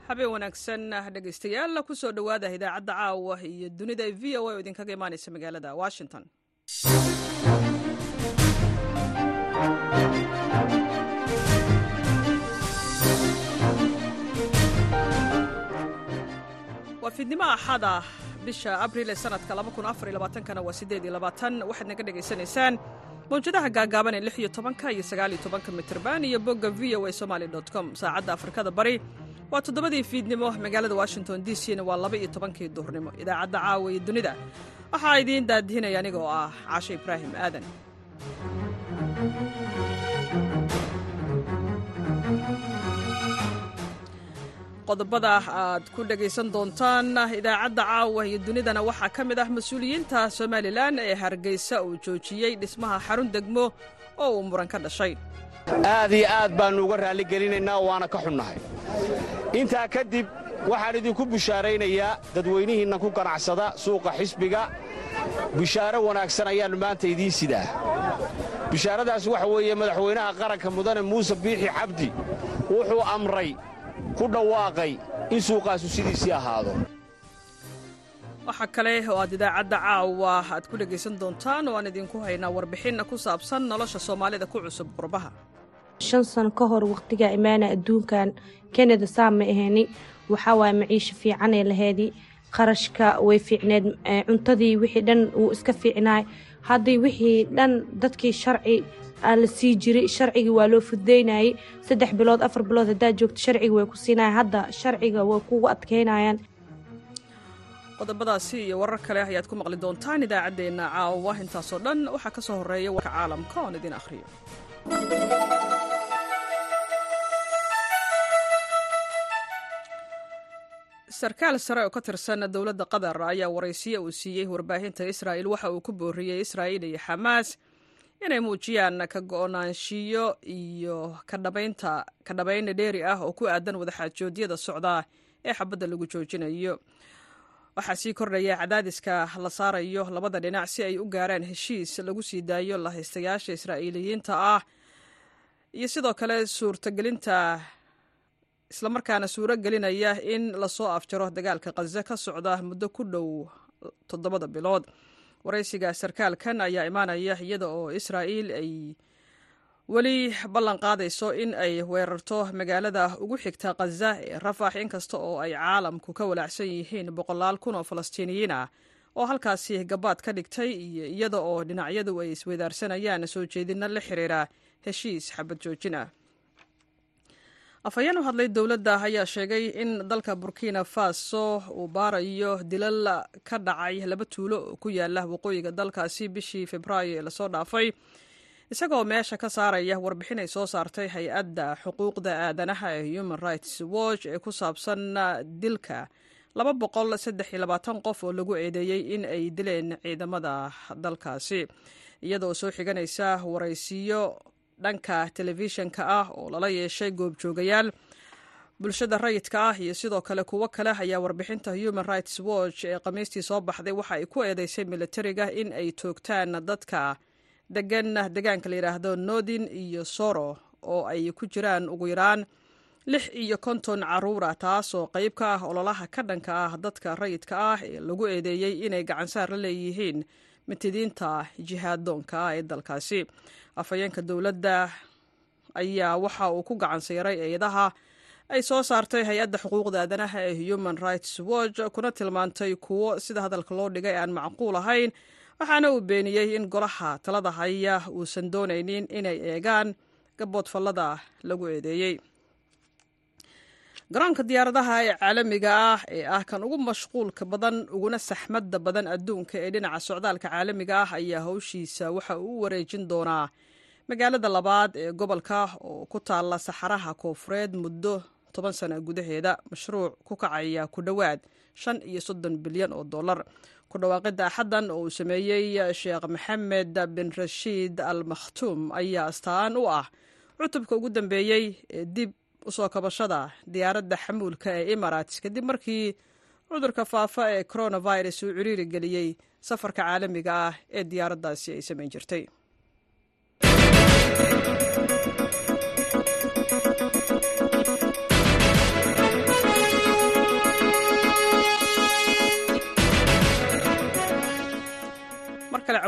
habeen wanaagsan dhegaystayaal kusoo dhowaada idaacadda caawa iyo dunida v o a oo idinkaga imaanaysa magaalada washington waa fiidnimo axada bisha abril ee sanadka kana waa waxaad naga dhegaysanaysaan mawjadaha gaagaaban ee iyo tobanka iyo sagaaliyo tobanka mitrban iyo bogga v o a somaali com saacadda afrikada bari waa toddobadii fiidnimo magaalada washington d c na waa laba iyo tobankii duhurnimo idaacadda caawa iyo dunida waxaa idiin daadihinaya aniga oo ah caashe ibraahim aadan qodobada aad ku dhegaysan doontaan idaacadda caawa iyo dunidana waxaa ka mid ah mas-uuliyiinta somalilan ee hargeysa uu joojiyey dhismaha xarun degmo oo uu muran ka dhashay aad iyo aad baannu uga raalligelinaynaa waana ka xunnahay intaa kadib waxaan idinku bushaaraynayaa dadweynihiinna ku ganacsada suuqa xisbiga bishaaro wanaagsan ayaannu maanta idiin sidaa bishaaradaas waxa weeye madaxweynaha qaranka mudane muuse biixi cabdi wuxuu amray ku dhawaaqay in suuqaasu sidiisii ahaado waxaa kale oo aad idaacadda caawa aad ku dhegaysan doontaan oo aan idinku haynaa warbixinna ku saabsan nolosha soomaalida ku cusub qurbaha shan sano ka hor wakhtigaa imaana adduunkan kanada saa ma ahayni waxaa waaya maciisho fiicanee laheedii qarashka way fiicneed cuntadii wixii dhan wuu iska fiicnaay haddii wixii dhan dadkii sharci la sii jiray sharcigii waa loo fududaynayay saddex bilood afar bilood haddaad joogto sharciga way ku siinaya hadda sharciga way kugu adkaynayaan qodobadaasi iyo warar kale ayaad ku maqli doontaan idaacaddeenna caawa intaasoo dhan waxaa ka soo horreeya warka caalamka oon idin akhriyo sarkaal sare oo ka tirsan dowladda qatar ayaa waraysiyo uu siiyey warbaahinta israa'il waxa uu ku booriyey israa'iil iyo xamaas inay muujiyaan ka go'naanshiyo iyo ka dhabayna dheeri ah oo ku aadan wadaxaajoodyada socdaa ee xabadda lagu joojinayo waxaa sii kordhaya cadaadiska la saarayo labada dhinac si ay u gaaraan heshiis lagu sii daayo lahaystayaasha israa'iiliyiinta ah iyo sidoo kale suurtagelinta islamarkaana suuro gelinaya in lasoo afjaro dagaalka khaza ka socda muddo ku dhow toddobada bilood waraysiga sarkaalkan ayaa imaanaya iyada oo israa'iil ay weli ballan qaadayso in ay weerarto magaalada ugu xigta khaza ee rafax inkasta oo ay caalamku ka walaacsan yihiin boqolaal kun oo falastiiniyiin ah oo halkaasi gabaad ka dhigtay iyo iyada oo dhinacyadu ay isweydaarsanayaan soo jeedinno la xiriira heshiis xabad joojin ah afhayeen u hadlay dowladda ayaa sheegay in dalka burkina faso uu baarayo dilal ka dhacay laba tuulo oo ku yaala waqooyiga dalkaasi bishii februaayo ee lasoo dhaafay isagoo meesha ka saaraya warbixin ay soo saartay hay-adda xuquuqda aadanaha ee human rights watch ee ku saabsan dilka laba boqol saddex iyo labaatan qof oo lagu eedeeyey in ay dileen ciidamada dalkaasi iyadoo soo xiganaysa waraysiyo dhanka telefishinka ah oo lala yeeshay goobjoogayaal bulshada rayidka ah iyo sidoo kale kuwo kale ayaa warbixinta human rights watch ee khamiistii soo baxday waxa ay ku eedeysay militariga in ay toogtaan dadka degan degaanka la yidhaahdo nodin iyo soro oo ay ku jiraan ugu yaraan lix iyo konton caruura taasoo qayb ka ah ololaha ka dhanka ah dadka rayidka ah ee lagu eedeeyey inay gacansaar la leeyihiin mitidiinta jihaadoonka ah ee dalkaasi afhayeenka dowladda ayaa waxa uu ku gacan sayray eedaha ay soo saartay hay-adda xuquuqda aadanaha ee human rights watch kuna tilmaantay kuwo sida hadalka loo dhigay aan macquul ahayn waxaana uu beeniyey in golaha talada haya uusan doonaynin inay eegaan gaboodfallada lagu eedeeyey garoonka diyaaradaha ee caalamiga ah ee ah kan ugu mashquulka badan uguna saxmadda badan adduunka ee dhinaca socdaalka caalamiga ah ayaa howshiisa waxa uu u wareejin doonaa magaalada labaad ee gobolka oo ku taalla saxaraha koofureed muddo toban sana gudaheeda mashruuc ku kacaya ku dhowaad shan iyo soddon bilyan oo dollar ku dhawaaqidda axaddan oo uu sameeyey sheekh maxamed bin rashiid al makhtuum ayaa astaan u ah cutubka ugu dambeeyey ee dib usoo kabashada diyaaradda xamuulka ee emarates kadib markii cudurka faafa ee coronavirus uu ciriiri geliyey safarka caalamiga ah ee diyaaraddaasi ay samayn jirtay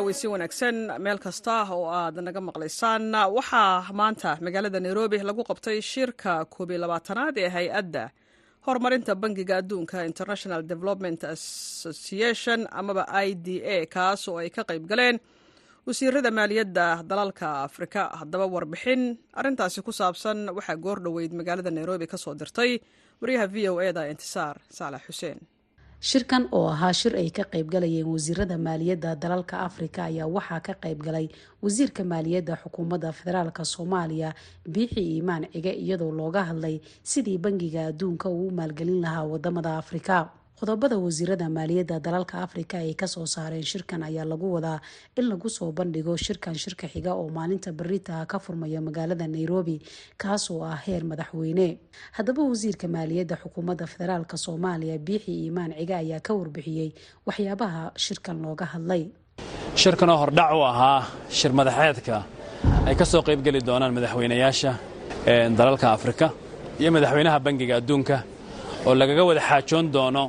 caweysi wanaagsan meel kasta oo aad naga maqlaysaan waxaa maanta magaalada nairobi lagu qabtay shirka koobiy labaatanaad ee hay-adda horumarinta bangiga adduunka international development association amaba i d a kaas oo ay ka qayb galeen wasiirada maaliyadda dalalka afrika haddaba warbixin arintaasi ku saabsan waxaa goor dhoweyd magaalada nairobi ka soo dirtay wariyaha v o eda intisaar saalax xuseen shirkan oo ahaa shir ay ka qaybgalayeen wasiirada maaliyadda dalalka afrika ayaa waxaa ka qaybgalay wasiirka maaliyadda xukuumadda federaalk soomaaliya biixi iimaan cige iyadoo looga hadlay sidii bangiga adduunka uu u maalgelin lahaa wadamada afrika qodobada wasiirada maaliyadda dalalka afrika ay kasoo saareen shirkan ayaa lagu wadaa in lagu soo bandhigo shirkan shirka xiga oo maalinta barita ka furmaya magaalada nairobi kaasoo ah heer madaxweyne haddaba wasiirka maaliyadda xukuumadda federaalk soomaaliya biixi iimaan cige ayaa ka warbixiyey waxyaabaha shirkan looga hadlay shirkanoo hordhac u ahaa shir madaxeedka ay ka soo qaybgeli doonaan madaxweynayaasha dalalka afrika iyo madaxweynaha bangiga adduunka oo lagaga wada xaajoon doono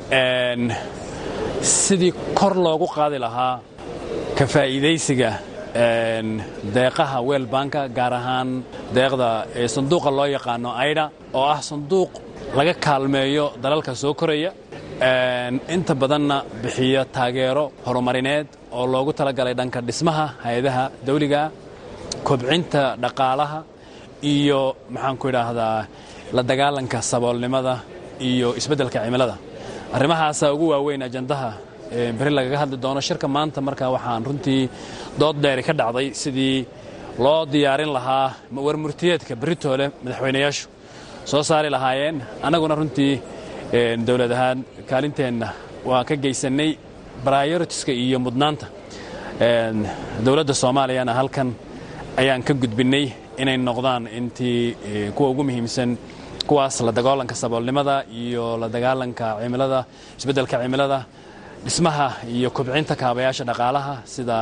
sidii kor loogu qaadi lahaa ka faa'iidaysiga deeqaha weelbanka gaar ahaan deeqda sanduuqa loo yaqaano aydha oo ah sanduuq laga kaalmeeyo dalalka soo koraya inta badanna bixiya taageero horumarineed oo loogu talagalay dhanka dhismaha hay-adaha dawligaa kobcinta dhaqaalaha iyo maxaanku idhaahdaa la dagaalanka saboolnimada iyo isbeddelka cimilada arrimahaasaa ugu waaweyn ajandaha beri lagaga hadli doono shirka maanta marka waxaan runtii dood dheeri ka dhacday sidii loo diyaarin lahaa warmurtiyeedka beritoole madaxweynayaashu soo saari lahaayeen annaguna runtii dowlad ahaan kaalinteenna waa ka geysannay bryoritiska iyo mudnaanta dowladda soomaaliyana halkan ayaan ka gudbinnay inay noqdaan intii kuwa ugu muhiimsan kuwaas la dagaalanka saboolnimada iyo la dagaalanka cimilada isbeddelka cimilada dhismaha iyo kobcinta kaabayaasha dhaqaalaha sida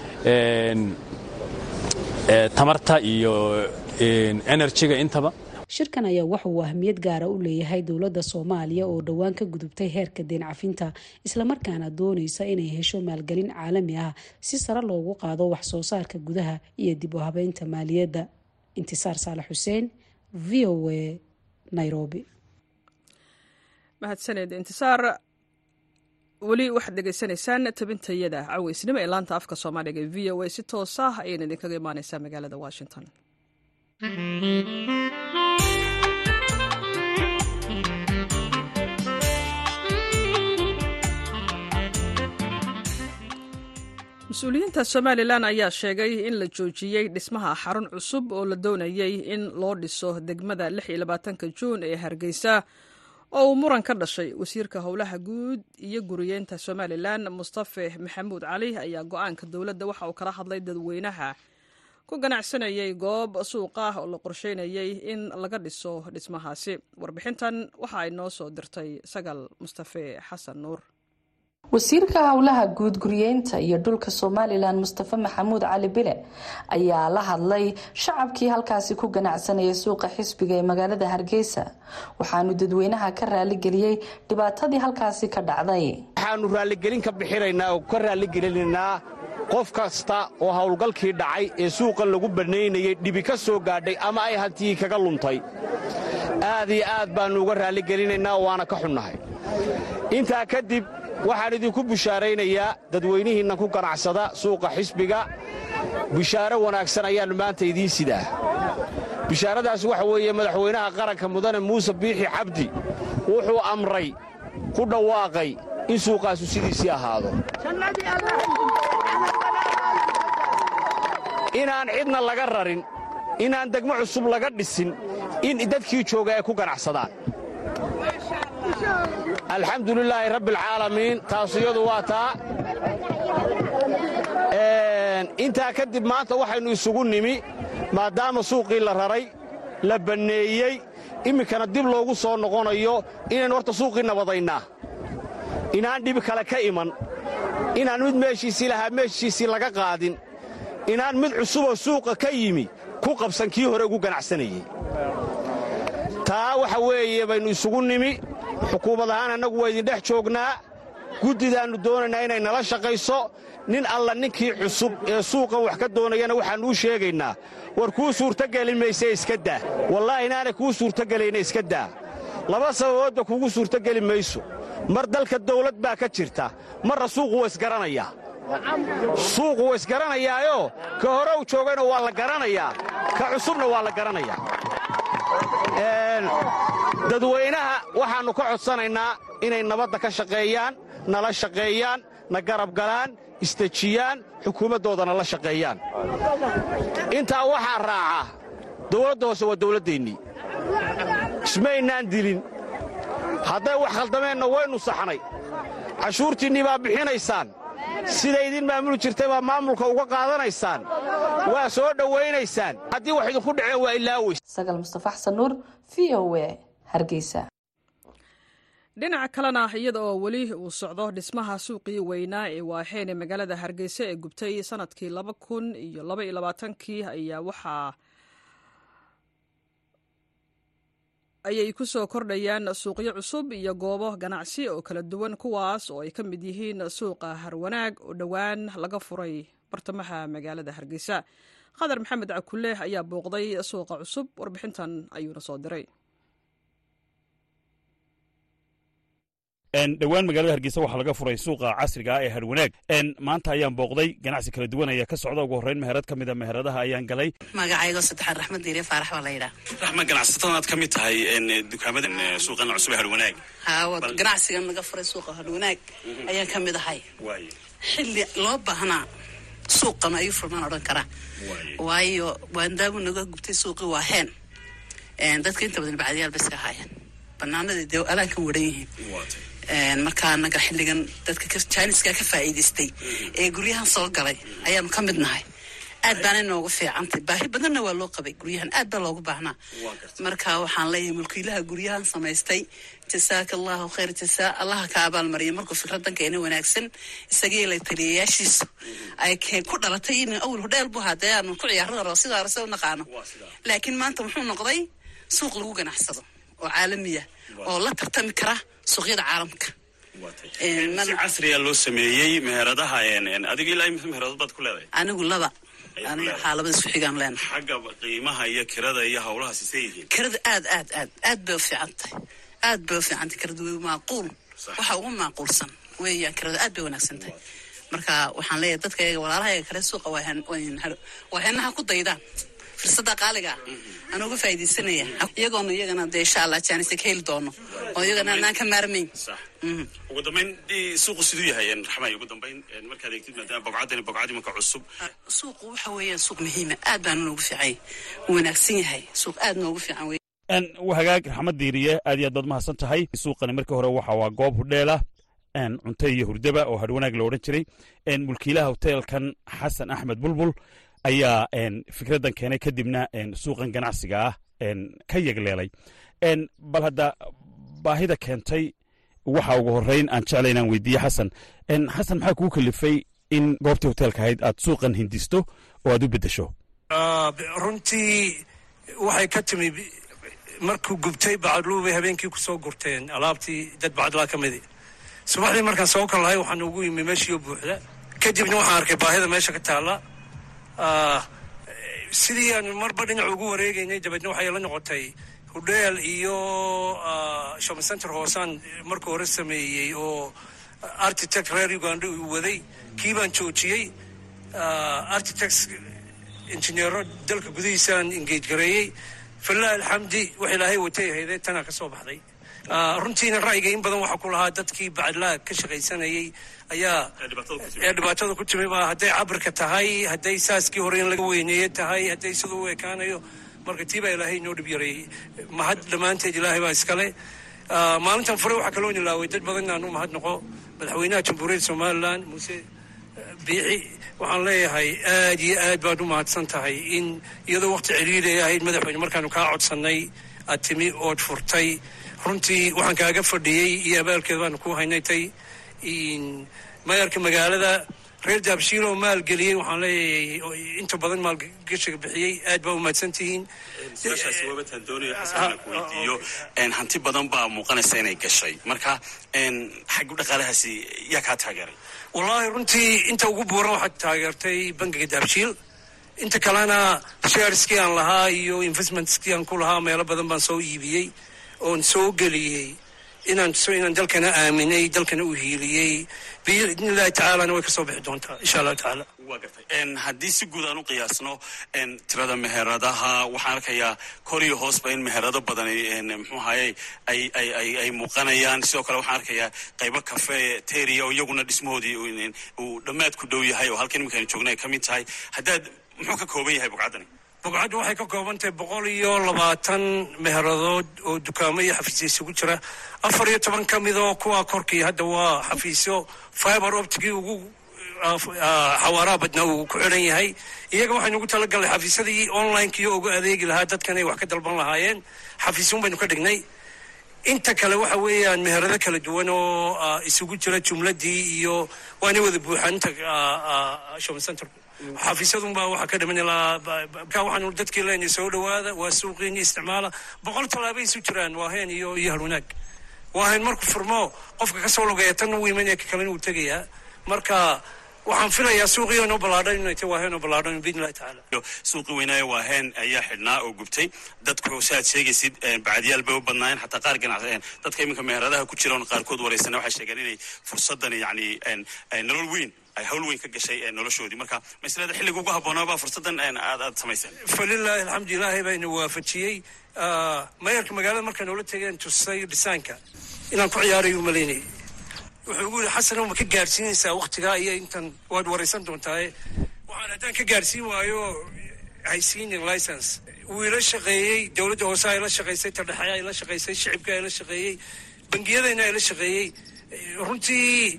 tamarta iyo enerjiga intaba shirkan ayaa waxa uu ahmiyad gaara u leeyahay dowladda soomaaliya oo dhowaan ka gudubtay heerka deen cafinta islamarkaana doonaysa inay hesho maalgelin caalami ah si sare loogu qaado wax soo saarka gudaha iyo dib u habeynta maaliyadda intisaar saalax xuseen v o a nairobi mahadsaned intisaar weli waxaad dhegaysanaysaan tabintayada caweysnimo ee laanta afka soomaaliga ee v o a si toos ah ayayna idinkaga imaaneysaa magaalada washington mas-uuliyiinta somalilan ayaa sheegay in la joojiyey dhismaha xarun cusub oo la doonayey in loo dhiso degmada juun ee hargeysa oo uu muran ka dhashay wasiirka howlaha guud iyo guriyeenta somalilan mustafe maxamuud cali ayaa go-aanka dowladda waxa uu kala hadlay dadweynaha ku ganacsanayay goob suuq ah oo la qorsheynayay in laga dhiso dhismahaasi warbixintan waxa ay noo soo dirtay sagal mustafe xasan nuur wasiirka howlaha guud guriyeynta iyo dhulka somalilan mustafe maxamuud cali bile ayaa la hadlay shacabkii halkaasi ku ganacsanayay suuqa xisbiga ee magaalada hargeysa waxaanu dadweynaha ka raaligeliyey dhibaatadii halkaasi ka dhacday waxaannu raalligelin ka bixinaynaa oo ka raalligelinaynaa qof kasta oo howlgalkii dhacay ee suuqan lagu bannaynayay dhibi ka soo gaadhay ama ay hantiyii kaga luntay aad iyo aad baannu uga raalligelinaynaa waana ka xunnahay intaa kadib waxaan idinku bushaaraynayaa dadweynihiinna ku ganacsada suuqa xisbiga bishaaro wanaagsan ayaannu maanta idiin sidaa bishaaradaas waxa weeye madaxweynaha qaranka mudane muuse biixi cabdi wuxuu amray ku dhawaaqay in suuqaasu sidiisii ahaado inaan cidna laga rarin inaan degmo cusub laga dhisin in dadkii jooga ay ku ganacsadaan alxamdulilaahi rabbialcaalamiin taasu iyadu waa taa intaa kadib maanta waxaynu isugu nimi maadaama suuqii la raray la banneeyey iminkana dib loogu soo noqonayo inaynu horta suuqii nabadaynaa inaan dhibi kale ka iman inaan mid meeshiisii lahaa meeshiisii laga qaadin inaan mid cusuboo suuqa ka yimi ku qabsan kii hore ugu ganacsanayey taa waxa weeye baynu isugu nimi xukuumad ahaan annagu waa idindhex joognaa guddidaannu doonaynaa inay nala shaqayso nin alla ninkii cusub ee suuqan wax ka doonayana waxaannu u sheegaynaa war kuu suurtogeli mayse iska daa wallaahi inaanay kuu suurtogelayna iska daa laba sababoodba kugu suurtogeli mayso mar dalka dawlad baa ka jirta marra suuqu waa isgaranayaa suuqu waa isgaranayaayoo ka hore u joogayna waa la garanayaa ka cusubna waa la garanayaa dadweynaha waxaannu ka codsanaynaa inay nabadda ka shaqeeyaan nala shaqeeyaan na garab galaan isdejiyaan xukuumaddoodana la shaqeeyaan intaa waxaa raaca dawladda hoose waa dawladdeennii ismaynaan dilin hadday wax khaldameenna waynu saxnay cashuurtiinnii baa bixinaysaan sida idin maamuli jirtay baa maamulka uga qaadanaysaan waa soo dhowaynaysaan haddii wax idinku dhaceen waa ilaaweys sagal mustafa xasan nuur v o e hargeysa dhinaca kalena iyada oo weli uu socdo dhismaha suuqii weynaa ee waaxeen ee magaalada hargeysa ee gubtay sanadkii laba kun iyo laba iyo labaatankii ayaa waxaa ayay ku soo kordhayaan suuqyo cusub iyo goobo ganacsi oo kala duwan kuwaas oo ay ka mid yihiin suuqa harwanaag oo dhowaan laga furay bartamaha magaalada hargeysa qadar maxamed cakulle ayaa booqday suuqa cusub warbixintan ayuuna soo diray dhowaan magaalada hargeysa waxaa laga furay suuqa casriga ah ee harwanaag maanta ayaan booqday ganacsi kala duwan ayaa ka socda ugu horreyn meherad ka mid a meheradaha ayaan galay magacaygo saddexaad raxmad diire faarax baa la yidhaa raxma ganacsatada aad ka mid tahay dukaamada suuqan cusub ee harwanaag haa ganacsigan laga furay suuqa harwanaag ayaan ka mid ahay xilli loo baahnaa suuqan ayuu furmaan odhan karaa waayo waandaamu naga gubtay suuqii waa heen dadka inta badan bacdiyaal ba iska ahaayeen banaanadii dee alaan ka waran yihiin markaa anaga xilligan dadka jiniska ka faa'iidaystay ee guryahan soo galay ayaanu ka mid nahay aad baana inoogu fiicantay baahi badanna waa loo qabay guryahan aad baa loogu baahnaa marka waxaan leeyahay mulkiilaha guryahan samaystay jasaaka allahu khayr jasaa allaha ka abaalmariya markuu fikradan keena wanaagsan isagii la taliyayaashiisu ay ku dhalatay in awal hodheel bu hadee aanu ku ciyaarada sidaa rase u naqaano laakiin maanta muxuu noqday suuq lagu ganacsado oo caalamiya oo la tartami kara suuqyada caalamka si casriya loo sameeyey meheradaha adiga ilaa imisa meheradod baad ku leedahay anigu laba aniga waxaa labada isku xigaan leena xagga qiimaha iyo kirada iyo hawlaha sisee yihiin kirada aad aad aad aad bay u fiican tahay aad bay u fiican tahay kirada way maaquul waxa ugu maaquulsan weeyaan kirada aad bay wanaagsan tahay marka waxaan leeyahay dadka iyaga walaalaha iyaga kale suuqa waa heenaha ku daydaan fursada qaaliga aan uga faaidaysanaya iyagoona iyagana dee insha allah jaanisa ka heli doono oo iyagana anaan ka maarmayn ugu dambayn suuqu siduu yahay raxmay ugu dambayn markaad eegtid maadaama bogcadani bogcad imanka cusub suuqu waxa weeyaan suuq muhiima aad baana noogu fiicay wanaagsan yahay suuq aad noogu fiican wey hagaag raxmad diiriye aad iyo aad baad mahadsan tahay suuqani markii hore waxa waa goob hudheela cunto iyo hurdaba oo hadhwanaag la odhan jiray mulkiilaha hoteelkan xasan axmed bulbul ayaa fikraddan keenay kadibna suuqan ganacsiga ah ka yegleelay bal hadda baahida keentay waxa ugu horreyn aan jeclay inaan weydiiye xasan xasan maxaa kuu kalifay in goobtii hoteelka ahayd aad suuqan hindisto oo aad u beddesho runtii waxay ka timi markuu gubtay bacadluubay habeenkii ku soo gurteen alaabtii dad bacadlaa ka midi subaxdii markaan soo kal lahay waxaan ugu yimi meeshiioo buuxda kadibna waxaan arkay baahida meesha ka taalla sidii aan marba dhinac ugu wareegaynay dabeedna waxay la noqotay hudheel iyo shopping center hoosaan marka hore sameeyey oo architect reer uganda uu waday kii baan joojiyey architects injineero dalka gudihiisaan engage gareeyey falilah alxamdi wax ilaahay watay ahaydee tanaa ka soo baxday runtiina ra'yiga in badan waxaa ku lahaa dadkii bacadlaa ka shaqaysanayay ayaa ee dhibaatada ku timi baa hadday cabirka tahay hadday saaskii hore in laga weyneeye tahay hadday siduu u ekaanayo marka tii baa ilaahay inoo dhib yareeyey mahad dhammaanteed ilaahay baa iskale maalintan fure waxaa kaloo nilaaway dad badan inaan u mahad noqo madaxweynaha jamhuuriyadda somalilan muuse biixi waxaan leeyahay aad iyo aad baad u mahadsan tahay in iyadoo waqti ciriiday ahayd madaxweyne markaanu kaa codsannay aad timi ood furtay runtii waxaan kaaga fadhiyey iyo abaalkeed baanu ku haynaytay mayarka magaalada reer daabshiil oo maalgeliyey waxaan leeyahay inta badan maalgashiga bixiyey aad baa umahadsan tihiin su-aashaasi waabataan doonayo xasan ku weydiiyo hanti badan baa muuqanaysa inay gashay marka xaggu dhaqaalahaasi yaa kaa taageeray wallaahi runtii inta ugu buuran waxaad taageertay bangiga daabshiil inta kalena shareskii aan lahaa iyo investmentskii aan ku lahaa meelo badan baan soo iibiyey oon soo geliyey inaan inaan dalkana aaminay dalkana u hiiliyey biidni illahi tacaalana way ka soo bixi doontaa insha allahu tacaala waa gartay haddii si guud aan u qiyaasno tirada meheradaha waxaan arkayaa kor iyo hoosba in meherado badan muxuu ahaye ay ay ay ay muuqanayaan sidoo kale waxaan arkayaa qaybo cafe teria oo iyaguna dhismahoodii uu dhammaad ku dhow yahay oo halkan iminkaan joogna ay ka mid tahay haddaad muxuu ka kooban yahay bugcaddani bugcaddu waxay ka kooban tahay boqol iyo labaatan meheradood oo dukaamo iyo xafiisyo isugu jira afar iyo toban ka midoo kuwa korkii hadda waa xafiisyo fiber optigii ugu xawaaraha badnaa uu ku xidhan yahay iyaga waxaynu ugu talagalnay xafiisyadii onlinekii ugu adeegi lahaa dadkan ay wax ka dalban lahaayeen xafiisyun baynu ka dhignay inta kale waxa weeyaan meherado kala duwan oo isugu jira jumladii iyo waanay wada buuxaan inta shopping centerku xafiisyadunbaa waxaa ka dhiman ilaa waxaanu dadkii leenahay soo dhawaada waa suuqiini isticmaala boqol tallaabay isu jiraan waa heen iyo iyo halwanaag waa heen markuu furmo qofka kasoo logeeya tanna uu imanaya ka kalena uu tegayaa marka waxaan filayaa suuqii inoo ballaadhan inay tahay waa heen oo ballaadhan biidni illahi tacaala suuqii weynaayo waa heen ayaa xidhnaa oo gubtay dadku si aad sheegaysid bacdiyaal bay u badnaayeen xataa qaar ganacsi dadka iminka meheradaha ku jira oon qaarkood waraysana waxay sheegeen inay fursadani yacni nolol weyn ay hawl weyn ka gashay noloshoodii marka maslada xilliga ugu haboonaabaa fursaddan aad aad samayseen falilaahi alxamdu ilaahi baa ina waafajiyey mayarka magaalada markaan noola tegeen tusay dhisaanka inaan ku ciyaarayo umalaynayay wuxuu ugu yidhi xasanow ma ka gaadhsiinaysaa waktigaa iyo intan waad waraysan doontaaye waxaan haddaan ka gaadhsiin waayo haysiinin license wuu ila shaqeeyey dowladda hoose ay la shaqaysay tardhexe ay la shaqaysay shicibka ay la shaqeeyey bangiyadayna ay la shaqeeyey runtii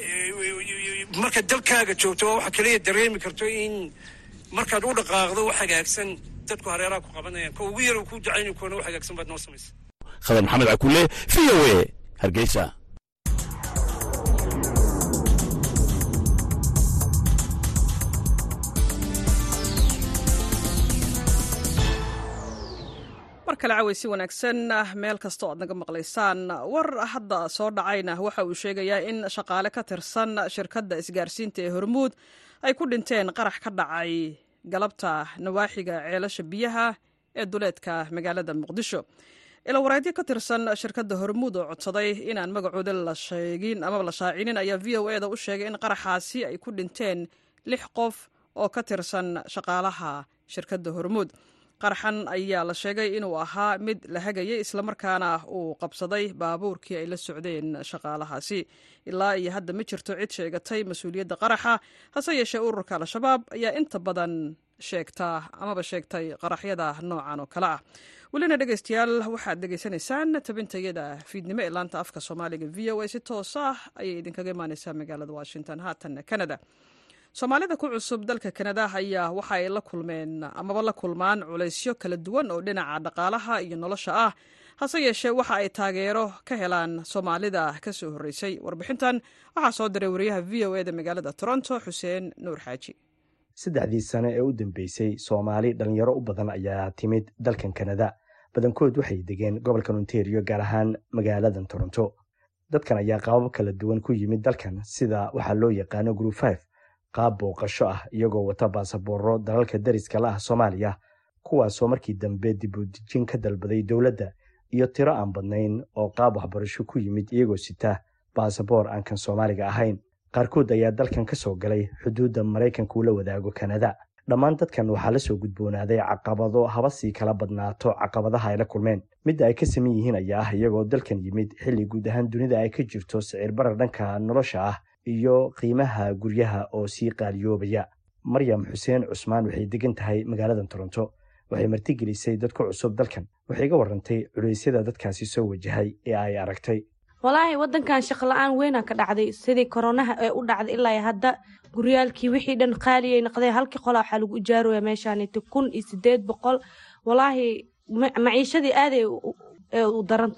marka dalkaaga joogto waa waxa kaliya dareemi karto in markaad u dhaqaaqdo wax hagaagsan dadku hareeraha ku qabanayaan ka ugu yar ku ducayni kuwana wax hagaagsan baad noo samaysa khadar maxamed cakulle v o a hargeysa mar kale caweysi wanaagsan meel kasta o aad naga maqlaysaan war hadda soo dhacayna waxa uu sheegayaa in shaqaale ka tirsan shirkadda isgaarsiinta ee hormuud ay ku dhinteen qarax ka dhacay galabta nawaaxiga ceelasha biyaha ee duleedka magaalada muqdisho ilawareedyo ka tirsan shirkadda hormuud oo codsaday inaan magacooda la sheegin amaba la shaacinin ayaa v o eda u sheegay in qaraxaasi ay ku dhinteen lix qof oo ka tirsan shaqaalaha shirkadda hormuud qaraxan ayaa la sheegay inuu ahaa mid la hagayay islamarkaana uu qabsaday baabuurkii ay la socdeen shaqaalahaasi ilaa iyo hadda ma jirto cid sheegatay mas-uuliyadda qaraxa hase yeeshee ururka al-shabaab ayaa inta badan sheegta amaba sheegtay qaraxyada noocan oo kale ah welina dhegeystayaal waxaad dhegeysanaysaan tabintayada fiidnimo ee laanta afka soomaaliga v o a si toos ah ayay idinkaga imaaneysaa magaalada washington haatan canada soomaalida ku cusub dalka kanada ayaa waxa ay la kulmeen amaba la kulmaan culaysyo kala duwan oo dhinaca dhaqaalaha iyo nolosha ah hase yeeshee waxa ay taageero ka helaan soomaalida ka soo horreysay warbixintan waxaa soo diray wariyaha v o eda magaalada toronto xuseen nuur xaaji saddexdii sane ee u dambeysay soomaali dhallinyaro u badan ayaa timid dalkan kanada badankood waxay degeen gobolka ontario gaar ahaan magaaladan toronto dadkan ayaa qaabab kala duwan ku yimid dalkan sida waxaa loo yaqaano group five qaab booqasho ah iyagoo wata baasabooro dalalka dariska la ah soomaaliya kuwaasoo markii dambe dibudejin ka dalbaday dowladda iyo tiro aan badnayn oo qaab waxbarasho ku yimid iyagoo sita baasaboor aan kan soomaaliga ahayn qaarkood ayaa dalkan ka soo galay xuduudda maraykanka ula wadaago kanada dhammaan dadkan waxaa la soo gudboonaaday caqabado haba sii kala badnaato caqabadaha ay la kulmeen midda ay ka saman yihiin ayaa ah iyagoo dalkan yimid xilli guud ahaan dunida ay ka jirto sicir barar dhanka nolosha ah iyo qiimaha guryaha oo sii qaaliyoobaya maryam xuseen cusmaan waxay degan tahay magaaladan toronto waxay martigelisay dad ku cusub dalkan waxay ga warantay culeysyada dadkaasi soo wajahay ee ay aragtay walaahi wadankan shaqla-aan weynaa ka dhacday sidii koronaha ee u dhacday ilaa hadda guryaalkii wixii dhan qaaliyay noqdeen halkii qolaa waxaa lagu ijaaraya meeshaaniti kun iyo sideed boqol walaahi maciishadii aaday u daran tahay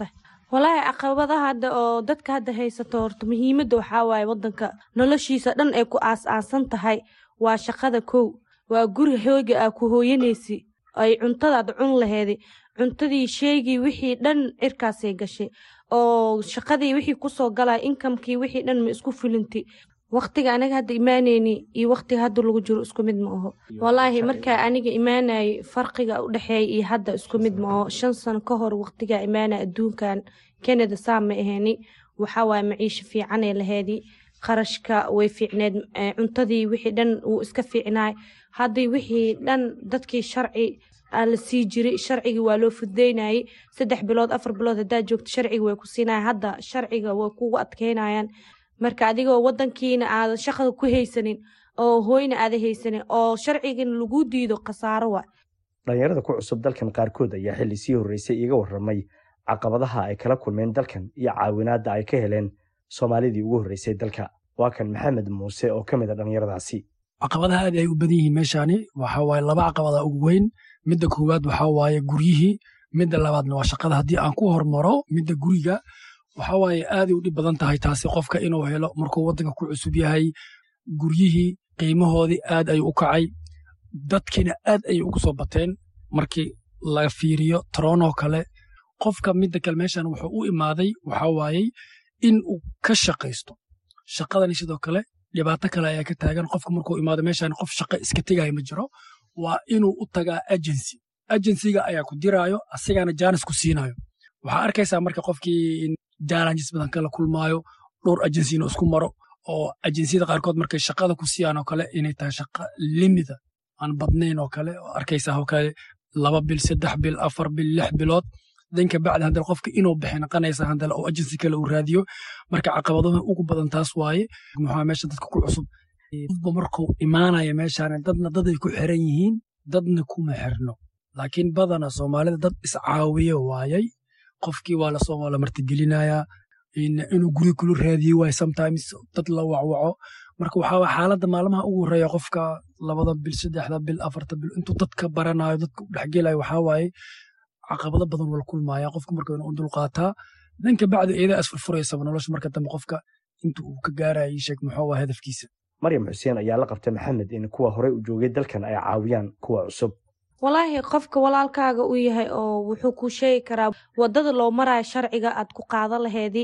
walaahi caqabadaha hadda oo dadka hadda haysato horta muhiimadda waxaa waaye wadanka noloshiisa dhan ay ku aas-aasan tahay waa shaqada kow waa guri hooga aa ku hooyanaysi ay cuntadaad cun laheedi cuntadii sheegii wixii dhan cirkaasay gashay oo shaqadii wixii kusoo galaya inkamkii wixii dhan ma isku fulinti waqtiga anaga hadda imaaneyni iyo waqtiga hadda lagu jiro isku mid ma aho walaahi markaa aniga imaanayay farqiga u dhexeeya iyo hadda isku mid ma aho shan sano ka hor waqtigaa imaanaya adduunkan canada saa ma aheyni waxaa waaye maciisho fiicanay laheedi qarashka way fiicneed cuntadii wixii dhan wuu iska fiicnaay haddii wixii dhan dadkii sharci aa la sii jiray sharcigii waa loo fududeynayay saddex bilood afar bilood haddaad joogto sharciga way ku siinaya hadda sharciga way kugu adkeynayaan marka adigoo wadankiina aada shaqada ku haysanin oo hooyna aada haysanin oo sharcigana lagu diido khasaaro wa dhalinyarada ku cusub dalkan qaarkood ayaa xilli sii horreysay iiga warramay caqabadaha ay kala kulmeen dalkan iyo caawinaadda ay ka heleen soomaalidii ugu horreysay dalka waa kan maxamed muuse oo ka mid a dhallinyaradaasi caqabadaha aad ay u badan yihiin meeshaani waxa waaye laba caqabada ugu weyn midda koowaad waxaa waaye guryihii midda labaadna waa shaqada haddii aan ku hormaro midda guriga waxa waaye aaday u dhib badan tahay taasi qofka inuu helo markuu waddanka ku cusub yahay guryihii qiimahoodii aad ayuu u kacay dadkiina aad ayay ugu soo bateen markii la fiiriyo taroonoo kale qofka midda kale meeshan wuxuu u imaaday waxa waayey in uu ka shaqaysto shaqadani sidoo kale dhibaato kale ayaa ka taagan qofka markuu imaado meeshan qof shaqo iska tegaya ma jiro waa inuu u tagaa agency agencyga ayaa ku diraayo asigana jaanis ku siinayo waxaa arkaysaa marka qofkii challenges badan kala kulmaayo dhowr agency inuu isku maro oo agenciyada qaarkood markay shaqada ku siiyaan oo kale inay tahay shaqa limida aan badnayn oo kale oo arkaysaa oo kale laba bil saddex bil afar bil lix bilood danka bacdi haddana qofka inuu bixi naqanaysa haddana oo agency kale uu raadiyo marka caqabadaha ugu badan taas waaye muxuu meesha dadka ku cusub qofba markuu imaanaya meeshaan dadna daday ku xiran yihiin dadna kuma xirno laakiin badana soomaalida dad iscaawiye waayay qofkii waa lasoo waa la martigelinayaa inuu guri kula raadiye waay sometimes dad la wacwaco marka waxaa waye xaaladda maalmaha ugu horreeya qofka labada bil saddexda bil afarta bil intuu dadka baranayo dadka u dhexgelayo waxaa waaye caqabado badan wala kulmaya qofka marka inuu dulqaataa danka bacdi eedaa isfurfuraysaba nolosha marka dambe qofka inta uu ka gaaraya sheeg muxuu waa hadafkiisa maryam xuseen ayaa la qabtay maxamed in kuwa horey u joogay dalkan ay caawiyaan kuwa cusub walaahi qofka walaalkaaga u yahay oo wuxuu ku sheegi karaa wadada loo marayo sharciga aad ku qaado laheedi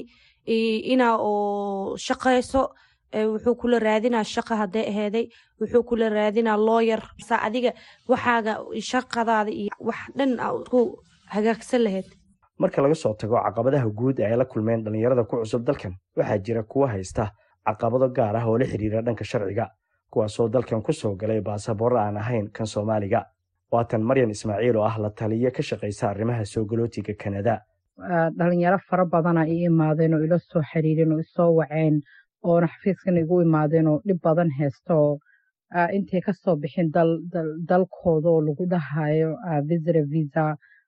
inaa oo shaqayso wuxuu kula raadinaa shaqa hadday aheeday wuxuu kula raadinaa looyar sa adiga waxaaga shaqadaada iyo wax dhan ku hagaagsan laheyd marka laga soo tago caqabadaha guud ee ay la kulmeen dhallinyarada ku cusub dalkan waxaa jira kuwa haysta caqabado gaar ah oo la xiriira dhanka sharciga kuwaasoo dalkan ku soo galay baasaboorro aan ahayn kan soomaaliga waatan maryan ismaaciil oo ah la taliye ka shaqaysa arrimaha soo galootiga kanada dhalinyaro fara badana i imaadeen oo ila soo xiriireen oo isoo waceen oona xafiiskan igu imaadeen oo dhib badan haysta oo intay ka soo bixin dalkooda oo lagu dhahayo visira visa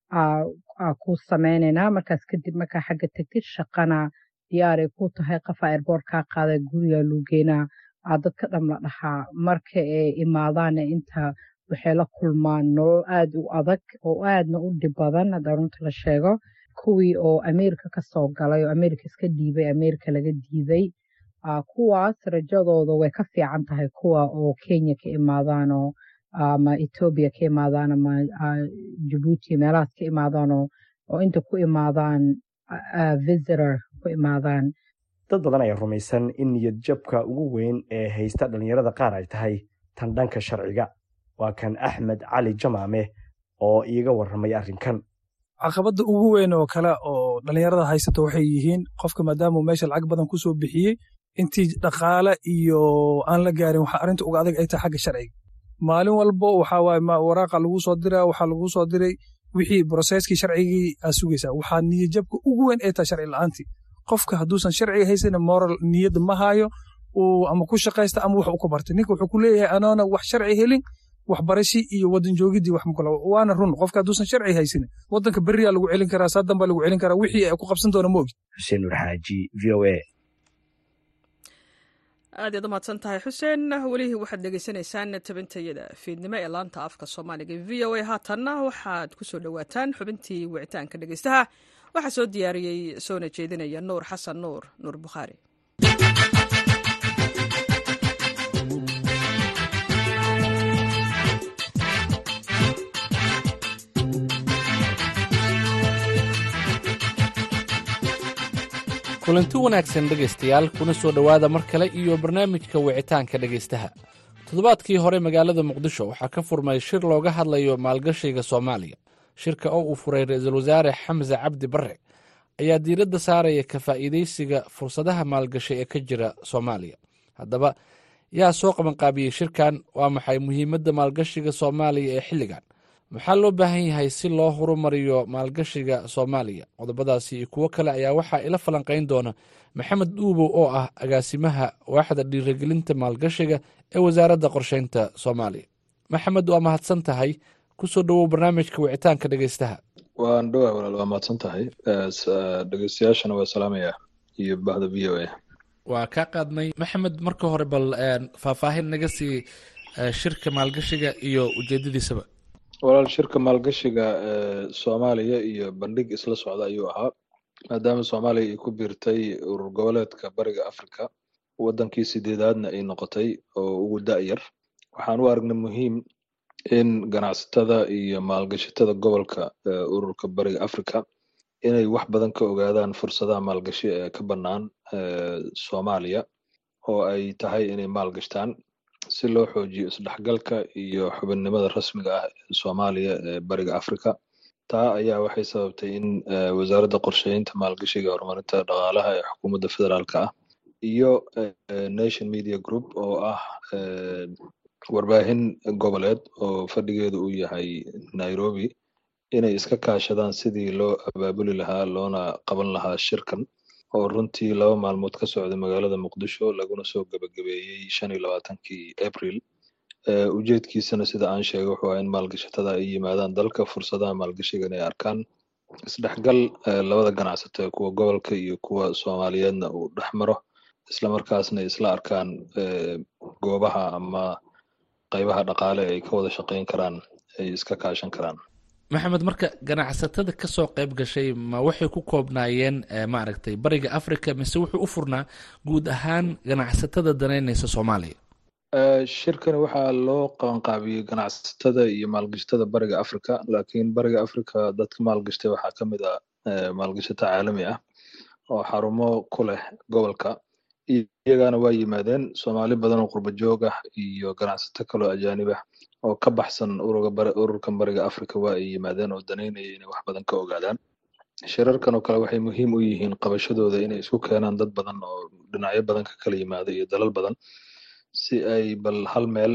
ku sameynaynaa markaas kadib markaa xagga tegtid shaqana diyaaray ku tahay qafa airboort kaa qaada guriga luugeynaa dadka dham la dhahaa marka ay imaadaana inta waxay la kulmaan nolol aad u adag oo aadna u dhib badan hadda runta la sheego kuwii oo ameerika ka soo galay oo ameerika iska dhiibay ameerika laga diiday kuwaas rajadooda way ka fiican tahay kuwa oo kenya ka imaadaanoo ama etoobiya ka imaadaan ama jabuuti meelahaas ka imaadaanoo oo inta ku imaadaan visitor ku imaadaan dad badan ayaa rumaysan in niyad jabka ugu weyn ee haysta dhallinyarada qaar ay tahay tan dhanka sharciga waa kan axmed cali jamaame oo iiga warramay arrinkan caqabadda ugu weyn oo kale oo dhallinyarada haysato waxay yihiin qofka maadaamuu meesha lacag badan ku soo bixiyey intii dhaqaale iyo aan la gaarin waxa arrinta uga adag ay tahay xagga sharciga maalin walbo waxaa waaye waraaqa lagu soo diraa waxaa lagu soo diray wixii broseskii sharcigii aa sugaysaa waxaa niyadjabka ugu weyn ay tahay sharci la'aantii qofka hadduusan sharciga haysanin moral niyadda ma hayo ama ku shaqaysta ama wax u ka bartay ninka wuxuu ku leeyahay anoona wax sharci helin waxbarashi iyo wadan joogidii wax makula waana run qofka hadduusan sharci haysanin wadanka beriyaa lagu celin karaa saadan baa lagu celin karaa wixii ay ku qabsan doona ma ogid xuseen nur xaaji v o a aad yaad u mahadsan tahay xuseen welihii waxaad dhegeysanaysaan tabintayada fiidnimo ee laanta afka soomaaliga v o a haatanna waxaad ku soo dhowaataan xubintii wicitaanka dhegeystaha waxaa soo diyaariyey soona jeedinaya nuur xasan nuur nuur bukhaari kulanti wanaagsan dhegaystayaal kuna soo dhowaada mar kale iyo barnaamijka wicitaanka dhegaystaha toddobaadkii hore magaalada muqdisho waxaa ka furmay shir looga hadlayo maalgashiga soomaaliya shirka oo uu furay ra-iisul wasaare xamse cabdi barre ayaa diiradda saaraya ka faa'iidaysiga fursadaha maalgashi ee ka jira soomaaliya haddaba yaa soo qabanqaabiyey shirkan waa maxay muhiimadda maalgashiga soomaaliya ee xilligan maxaa loo baahan yahay si loo horumariyo maalgashiga soomaaliya qodobadaasi iyo kuwo kale ayaa waxaa ila falanqayn doona maxamed dhuubow oo ah agaasimaha waaxda dhiirigelinta maalgashiga ee wasaaradda qorsheynta soomaaliya maxamed waa mahadsan tahay kusoo dhowow barnaamijka wicitaanka dhegeystaha waan dhowaa walaal waa mahadsan tahay dhegeystayaashana waa salaamaya iyo bahda v o a waa kaa qaadnay maxamed marka hore bal faahfaahin naga sii shirka maalgashiga iyo ujeedadiisaba walaal shirka maalgashiga soomaaliya iyo bandhig isla socda ayuu ahaa maadaama soomaaliya ay ku biirtay urur goboleedka bariga africa wadankii sideedaadna ay noqotay oo ugu da-yar waxaan u aragnay muhiim in ganacsatada iyo maalgashatada gobolka ururka bariga africa inay wax badan ka ogaadaan fursadaha maalgashi ee ka bannaan soomaaliya oo ay tahay inay maalgashtaan si loo xoojiyo isdhexgalka iyo xubinnimada rasmiga ah ee soomaaliya ee bariga africa taa ayaa waxay sababtay in wasaaradda qorsheynta maalgashiga horumarinta dhaqaalaha ee xukuumadda federaalka ah iyo nation media group oo ah warbaahin goboleed oo fadhigeedu uu yahay nairobi inay iska kaashadaan sidii loo abaabuli lahaa loona qaban lahaa shirkan oo runtii laba maalmood ka socday magaalada muqdisho laguna soo gebagabeeyey shan iyo labaatankii april ujeedkiisana sida aan sheegay wuxuu ahaa in maalgashatada ay yimaadaan dalka fursadaha maalgashigan ay arkaan isdhexgal labada ganacsato ee kuwa gobolka iyo kuwa soomaaliyeedna uu dhex maro islamarkaasna isla arkaan goobaha ama qaybaha dhaqaale ay ka wada shaqeyn karaan ay iska kaashan karaan maxamed marka ganacsatada ka soo qayb gashay ma waxay ku koobnaayeen maaragtay bariga africa mise wuxuu u furnaa guud ahaan ganacsatada danaynaysa soomaaliya shirkani waxaa loo qabanqaabiyey ganacsatada iyo maalgashatada bariga africa laakiin bariga africa dadka maalgashtay waxaa ka mid ah maalgashato caalami ah oo xarumo ku leh gobolka iyagana waa yimaadeen soomaali badan oo qurba joog ah iyo ganacsato kaloo ajaanib ah oo ka baxsan ururkan bariga africa waa ay yimaadeen oo danaynaya inay wax badan ka ogaadaan shirarkan oo kale waxay muhiim u yihiin qabashadooda inay isku keenaan dad badan oo dhinacyo badan ka kala yimaada iyo dalal badan si ay bal hal meel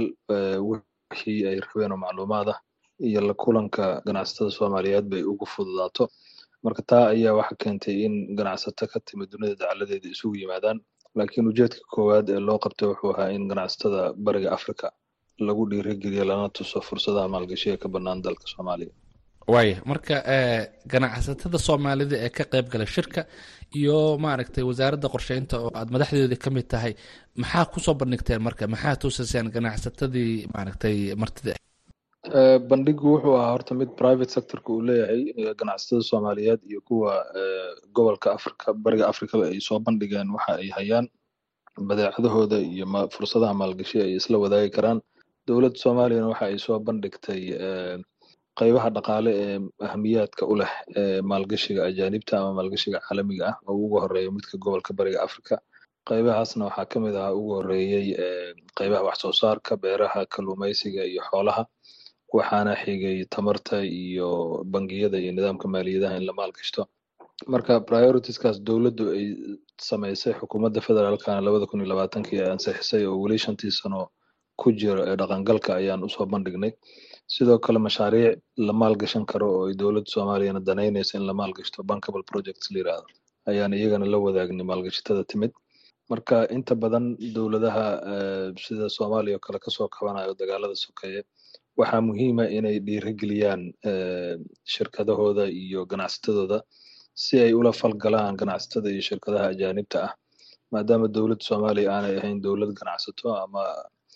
wixii ay rabeen oo macluumaad ah iyo la kulanka ganacsatada soomaaliyeed bay ugu fududaato marka taa ayaa waxa keentay in ganacsato ka timid dunida dacaladeeda isugu yimaadaan laakiin ujeedka koowaad ee loo qabtay wuxuu ahaa in ganacsatada bariga africa lagu dhiirigeliyo lana tuso fursadaha maalgashiga ka bannaan dalka soomaaliya waaya marka ganacsatada soomaalida ee ka qayb gala shirka iyo maaragtay wasaaradda qorsheynta oo aad madaxdeeda ka mid tahay maxaa kusoo bandhigteen marka maxaa tusaseen ganacsatadii maaragtay martida bandhigu wuxuu ahaa horta mid private sectorka uu leeyahay ganacsatada soomaaliyeed iyo kuwa gobolka africa bariga africaba ay soo bandhigeen waxa ay hayaan badeecadahooda iyo fursadaha maalgashi ay isla wadaagi karaan dowladda soomaaliyana waxa ay soo bandhigtay qaybaha dhaqaale ee ahamiyaadka u leh maalgashiga ajaanibta ama maalgashiga caalamiga ah oo ugu horeeya midka gobolka bariga africa qaybahaasna waxaa ka mid ahaa ugu horeeyey qaybaha wax soo saarka beeraha kalluumaysiga iyo xoolaha waxaana xigay tamarta iyo bangiyada iyo nidaamka maaliyadaha in la maalgashto marka prioritiskaas dowladdu ay samaysay xukuumadda federaalkana labada kun iyo labaatankii ay ansixisay oo weli shantii sano ku jira ee dhaqangalka ayaan usoo bandhignay sidoo kale mashaariic la maalgashan karo oo ay dowladda soomaaliyana danaynaysa in la maalgashto bankable projects la yirahdo ayaan iyagana la wadaagnay maalgashatada timid marka inta badan dowladaha sida soomaaliya oo kale kasoo kabanayo dagaalada sokeeye waxaa muhiima inay dhiirigeliyaan shirkadahooda iyo ganacsatadooda si ay ula falgalaan ganacsatada iyo shirkadaha ajaanibta ah maadaama dowladda soomaaliya aanay ahayn dowlad ganacsato ama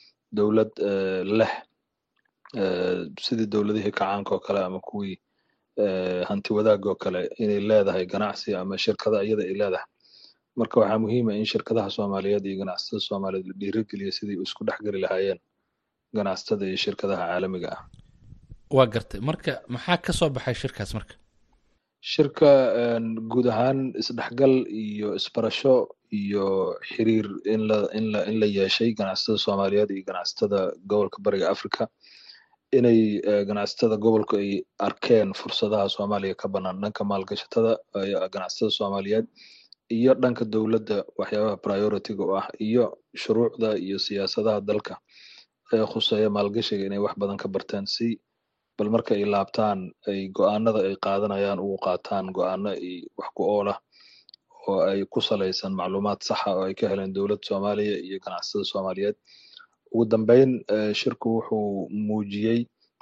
dowlad leh sidii dowladihii kacaanka oo kale ama kuwii hanti wadaagoo kale inay leedahay ganacsi ama shirkada iyada ay leedahay marka waxaa muhiima in shirkadaha soomaaliyeed iyo ganacsatada soomaaliyeed la dhiirigeliya sidii isku dhexgeli lahaayeen ganacsatada iyo shirkadaha caalamiga ah waa gartay marka maxaa ka soo baxay shirkaas marka shirka guud ahaan isdhexgal iyo isbarasho iyo xiriir in la in la in la yeeshay ganacsatada soomaaliyeed iyo ganacsatada gobolka bariga africa inay ganacsatada gobolku ay arkeen fursadaha soomaaliya ka bannaan dhanka maalgashatada ganacsatada soomaaliyeed iyo dhanka dowladda waxyaabaha priority-ga u ah iyo shuruucda iyo siyaasadaha dalka ee khuseeya maalgashiga inay wax badan ka barteen si bal marka ay laabtaan ay go-aanada ay qaadanayaan ugu qaataan go-aano ay wax ku oolah oo ay ku salaysan macluumaad saxa oo ay ka heleen dowladda soomaaliya iyo ganacsatada soomaaliyeed ugu dambeyn shirku wuxuu muujiyey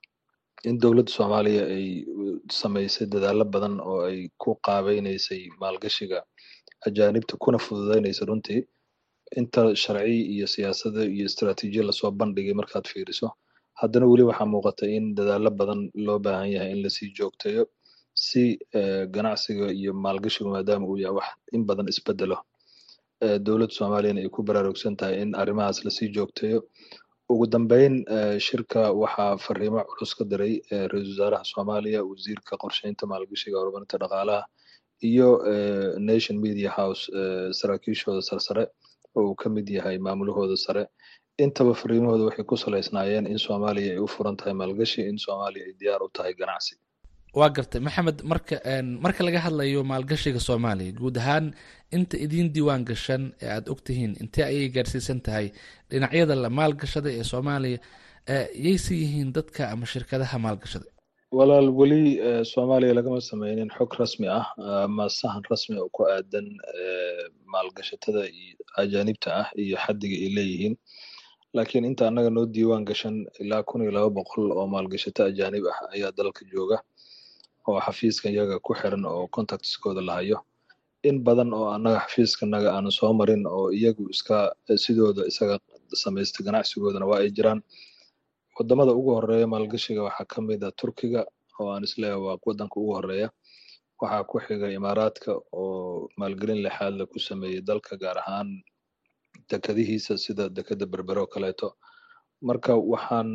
in dowladda soomaaliya ay samaysay dadaalo badan oo ay ku qaabeynaysay maalgashiga ajaanibta kuna fududeynaysa runtii inta sharci iyo siyaasada iyo istaraatiijiya lasoo bandhigay markaad fiiriso haddana weli waxaa muuqata in dadaalo badan loo baahan yahay in lasii joogteeyo si ganacsiga iyo maalgashigu maadaama uu yahay wax in badan isbedelo dowladda soomaaliyana ay ku baraarugsan tahay in arrimahaas lasii joogteeyo ugu dambeyn shirka waxaa fariimo culus ka diray ra-iisul wasaaraha soomaaliya wasiirka qorsheynta maalgashiga horumarinta dhaqaalaha iyo nation media house saraakiishooda sarsare oo uu ka mid yahay maamulahooda sare intaba fariimahooda waxay ku salaysnaayeen in soomaaliya ay u furan tahay maalgashi in soomaaliya ay diyaar u tahay ganacsi waa gartay maxamed marka marka laga hadlayo maalgashiga soomaaliya guud ahaan inta idiin diiwaan gashan ee aada ogtihiin intee ayay gaarsiisan tahay dhinacyada la maalgashada ee soomaaliya yayse yihiin dadka ama shirkadaha maalgashada walaal weli soomaaliya lagama sameynin xog rasmi ah ama sahan rasmi oo ku aadan maalgashatada iyo ajaanibta ah iyo xaddiga ay leeyihiin laakiin inta annaga noo diiwaan gashan ilaa kun iyo laba boqol oo maalgashato ajaanib ah ayaa dalka jooga oo xafiiska iyaga ku xiran oo contactskooda la hayo in badan oo annaga xafiiskanaga aanu soo marin oo iyagu iska sidooda isaga samaysta ganacsigoodana waa ay jiraan wadamada ugu horeeya maalgashiga waxaa ka mid a turkiga oo aan isleeyahay waa wadanka ugu horeeya waxaa ku xiga imaaraadka oo maalgelin lexaadla ku sameeyey dalka gaar ahaan dekadihiisa sida dekada berbere oo kaleeto marka waxaan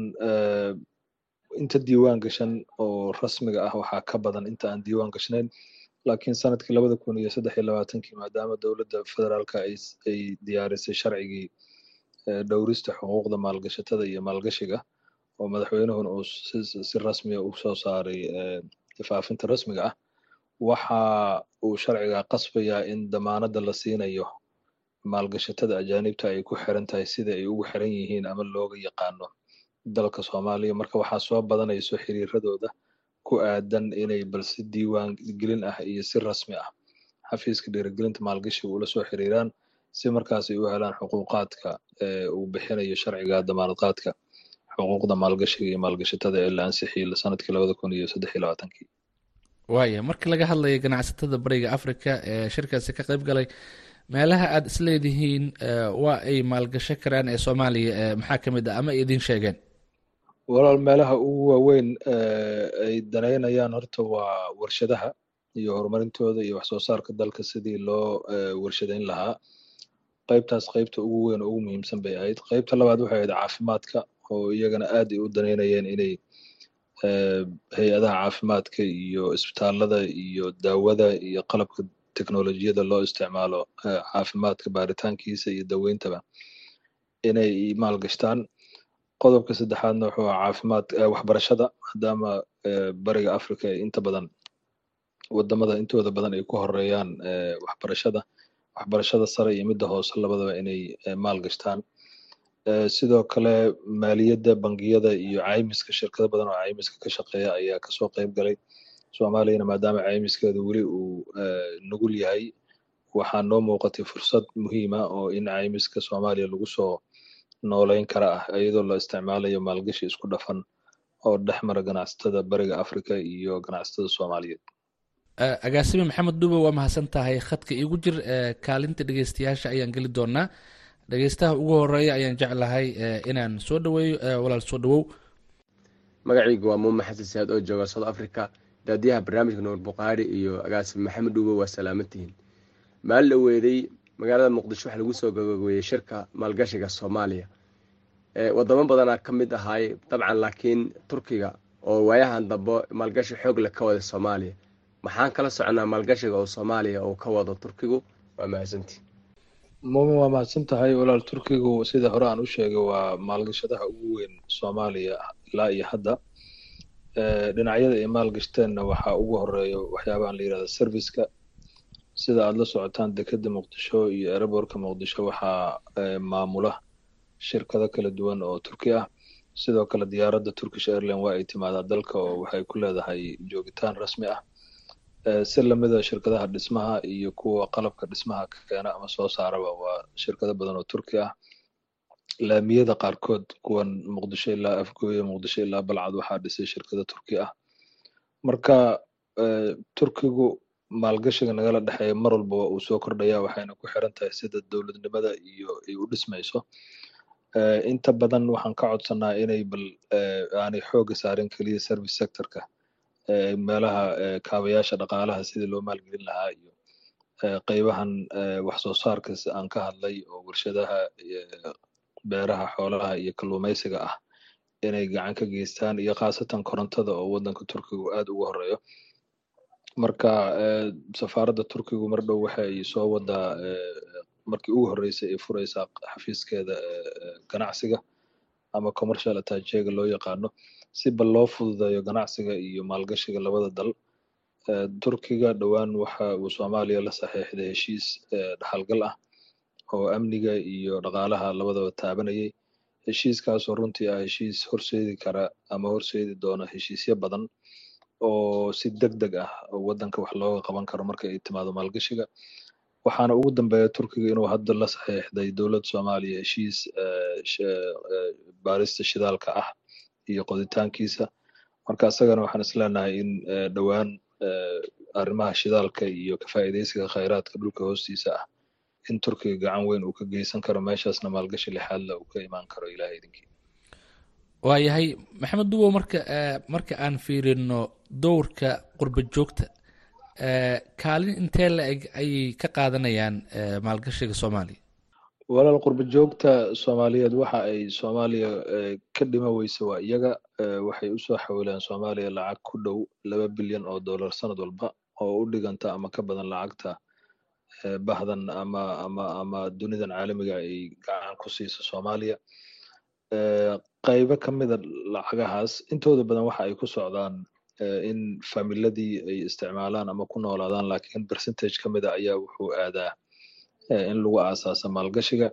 inta diiwaan gashan oo rasmiga ah waxaa ka badan inta aan diiwaan gashnayn laakiin sanadkii labada kun iyo saddex iyo labaatankii maadaama dowladda federaalka ay diyaarisay sharcigii dhowrista xuquuqda maalgashatada iyo maalgashiga oo madaxweynuhuna uu si rasmiya u soo saaray faafinta rasmiga ah waxa uu sharciga qasbayaa in damaanada la siinayo maalgashatada ajaanibta ay ku xiran tahay sida ay ugu xiran yihiin ama looga yaqaano dalka soomaaliya marka waxaa soo badanayso xiriiradooda ku aadan inay balse diiwaan gelin ah iyo si rasmi ah xafiiska dhiirigelinta maalgashiga ula soo xiriiraan si markaas ay u helaan xuquuqaadka uu bixinayo sharciga damaanadqaadka xuquuqda maalgashiga iyo maalgashatada ee la ansixiyey sanadkii labada kun iyo saddex iyo labaatankii waaya marka laga hadlayo ganacsatada bariga africa ee shirkaasi ka qayb galay meelaha aada isleedihiin waa ay maalgasho karaan ee soomaaliya maxaa ka mid ah ama ay idiin sheegeen walaal meelaha ugu waaweyn ay danaynayaan horta waa warshadaha iyo horumarintooda iyo waxsoo saarka dalka sidii loo warshadeyn lahaa qaybtaas qaybta ugu weyn oo ugu muhiimsan bay ahayd qaybta labaad waxay ahayd caafimaadka oo iyagana aad ay u danaynayeen inay hay-adaha caafimaadka iyo isbitaalada iyo daawada iyo qalabka teknolojiyada loo isticmaalo caafimaadka baaritaankiisa iyo daweyntaba inay maalgashtaan qodobka saddexaadna wuxuu aha caafimaad waxbarashada maadaama bariga africa ay inta badan wadamada intooda badan ay ku horeeyaan waxbarashada waxbarashada sare iyo midda hoose labadaba inay maalgashtaan sidoo kale maaliyadda bangiyada iyo caymiska shirkado badan oo caymiska ka shaqeeya ayaa kasoo qayb galay soomaaliyana maadaama caymiskeedu weli uu nugul yahay waxaa noo muuqatay fursad muhiima oo in caymiska soomaaliya lagu soo nooleyn kara ah iyadoo la isticmaalayo maalgashi isku dhafan oo dhex mara ganacsatada bariga africa iyo ganacsatada soomaaliyeed agaasime maxamed dube waa mahadsan tahay khadka iigu jir kaalinta dhegeystayaasha ayaan geli doonaa dhegeystaha ugu horeeya ayaan jeclahay inaan soo dhaweeyo walaal soo dhawow magacayga waa muume xasan saad oo jooga south africa daadiyaha barnaamijka nuur buqaari iyo agaasib maxamed dhuubo waa salaamantihiin maalin la weeday magaalada muqdisho waxaa lagu soo gabagabeeyey shirka maalgashiga soomaaliya wadamo badanaa ka mid ahaay dabcan laakiin turkiga oo waayahan dambe maalgashi xoog leh ka wada soomaaliya maxaan kala soconaa maalgashiga oo soomaaliya uu ka wado turkigu waa mahadsantii muumin waa mahadsan tahay walaal turkigu sida hore aan u sheegay waa maalgashadaha ugu weyn soomaaliya ilaa iyo hadda dhinacyada ay maalgashteenna waxaa ugu horeeya waxyaabahan la yirahda serviceka sida aada la socotaan dekeda muqdisho iyo ereborka muqdisho waxaa maamula shirkado kala duwan oo turki ah sidoo kale diyaaradda turkish airline waa ay timaadaa dalka oo waxay ku leedahay joogitaan rasmi ah si lamida shirkadaha dhismaha iyo kuwa qalabka dhismaha ka keena ama soo saaraba waa shirkado badan oo turki ah laamiyada qaarkood kuwan muqdisho ilaa afgooye muqdisho ilaa balcad waxaa dhisay shirkado turki ah marka turkigu maalgashiga nagala dhexeeya mar walba waa uu soo kordhaya waxayna ku xiran tahay sida dowladnimada iyo ay u dhismayso inta badan waxaan ka codsanaa inay bal aanay xooga saarin keliya service sectorka meelaha kaabayaasha dhaqaalaha sidii loo maalgelin lahaa iyo qeybahan wax soo saarka aan ka hadlay oo warshadaha beeraha xoolaha iyo kalluumaysiga ah inay gacan ka geystaan iyo khaasatan korontada oo waddanka turkigu aad ugu horeeyo marka safaaradda turkigu mar dhow waxay soo wadaa markii ugu horreysay ay fureysaa xafiiskeeda ganacsiga ama commercial attachega loo yaqaano si bal loo fududeeyo ganacsiga iyo maalgashiga labada dal turkiga dhowaan waxa uu soomaaliya la saxiixday heshiis dhaxalgal ah oo amniga iyo dhaqaalaha labadaba taabanayay heshiiskaasoo runtii ah heshiis horseedi kara ama horseedi doona heshiisyo badan oo si deg deg ah waddanka wax looga qaban karo marka ay timaado maalgashiga waxaana ugu dambeeya turkiga inuu hadda la saxiixday dowladda soomaaliya heshiis baarista shidaalka ah iyo qoditaankiisa marka isagana waxaan isleenahay in dhowaan arrimaha shidaalka iyo ka faa'iidaysiga khayraadka dhulka hoostiisa ah in turkiga gacan weyn uu ka geysan karo meeshaasna maalgashi lixaadla uu ka imaan karo ilaah idinkii waayahay maxamed dubow marka marka aan fiirino dowrka qurba joogta kaalin intee la eg ayay ka qaadanayaan maalgashiga soomaaliya walaal qurba joogta soomaaliyeed waxa ay soomaaliya ka dhima weyse waa iyaga waxay usoo xawilaan soomaaliya lacag ku dhow laba bilyan oo dollar sanad walba oo u dhiganta ama ka badan lacagta bahdan ama ama ama dunidan caalamiga ay gacan ku siiso soomaaliya qaybo ka mida lacagahaas intooda badan waxa ay ku socdaan in familadii ay isticmaalaan ama ku noolaadaan laakiin percentage ka mida ayaa wuxuu aadaa in lagu aasaasa maalgashiga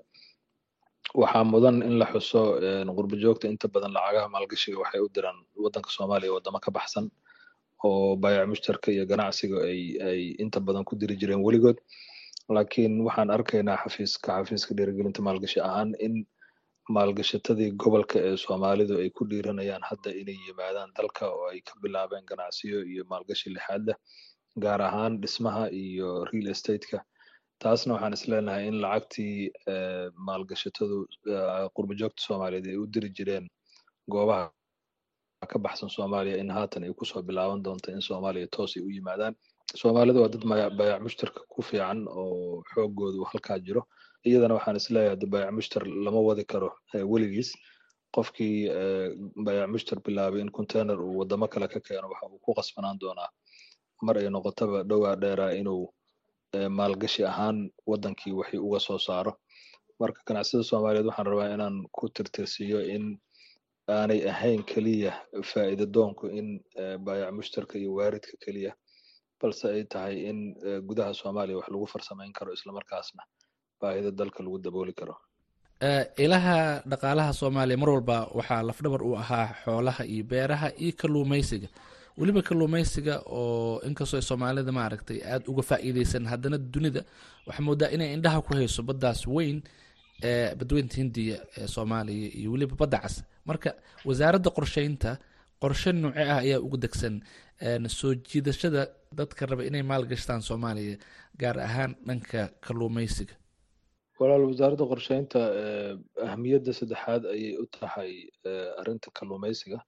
waxaa mudan in la xuso qurba joogta inta badan lacagaha maalgashiga waxay u diraan waddanka soomaaliya waddamo ka baxsan oo baayac mushtarka iyo ganacsiga ay ay inta badan ku diri jireen weligood laakiin waxaan arkaynaa xafiiska xafiiska dhiirigelinta maalgashi ahaan in maalgashatadii gobolka ee soomaalidu ay ku dhiiranayaan hadda inay yimaadaan dalka oo ay ka bilaabeen ganacsiyo iyo maalgashi lixaad leh gaar ahaan dhismaha iyo real estateka taasna waxaan isleenahay in lacagtii maalgashatadu qurba joogta soomaaliyeed ay u diri jireen goobaha ka baxsan soomaaliya in haatan ay kusoo bilaaban doonto in soomaaliya toos ay u yimaadaan soomaalida waa dad baayac mushtarka ku fiican oo xoogoodu halkaa jiro iyadana waxaan isleeyahay hadda baayac mushtar lama wadi karo weligiis qofkii baayac mushtar bilaabay in container uu wadamo kale ka keeno waxa uu ku qasbanaan doonaa mar ay noqotaba dhowaa dheeraa inuu maalgashi ahaan waddankii waxii uga soo saaro marka ganacsiyada soomaaliyeed waxaan rabaa inaan ku tirtirsiiyo in aanay ahayn keliya faa'iida doonku in baayac mushtarka iyo waaridka keliya balse ay tahay in gudaha soomaaliya wax lagu farsamayn karo islamarkaasna baahida dalka lagu dabooli karo ilaha dhaqaalaha soomaaliya mar walba waxaa lafdhabar u ahaa xoolaha iyo beeraha iyo kalluumaysiga weliba kalluumaysiga oo inkastoo soomaalida maaragtay aada uga faa'iideysan haddana dunida waxaa moodaa inay indhaha ku hayso baddaas weyn ee badweynta hindiya ee soomaaliya iyo weliba badda cas marka wasaaradda qorsheynta qorshe nooce ah ayaa ugu degsan soo jiidashada dadka raba inay maalgashtaan soomaaliya gaar ahaan dhanka kalluumaysiga walaal wasaaradda qorsheynta ahmiyadda saddexaad ayay u tahay arrinta kalluumaysiga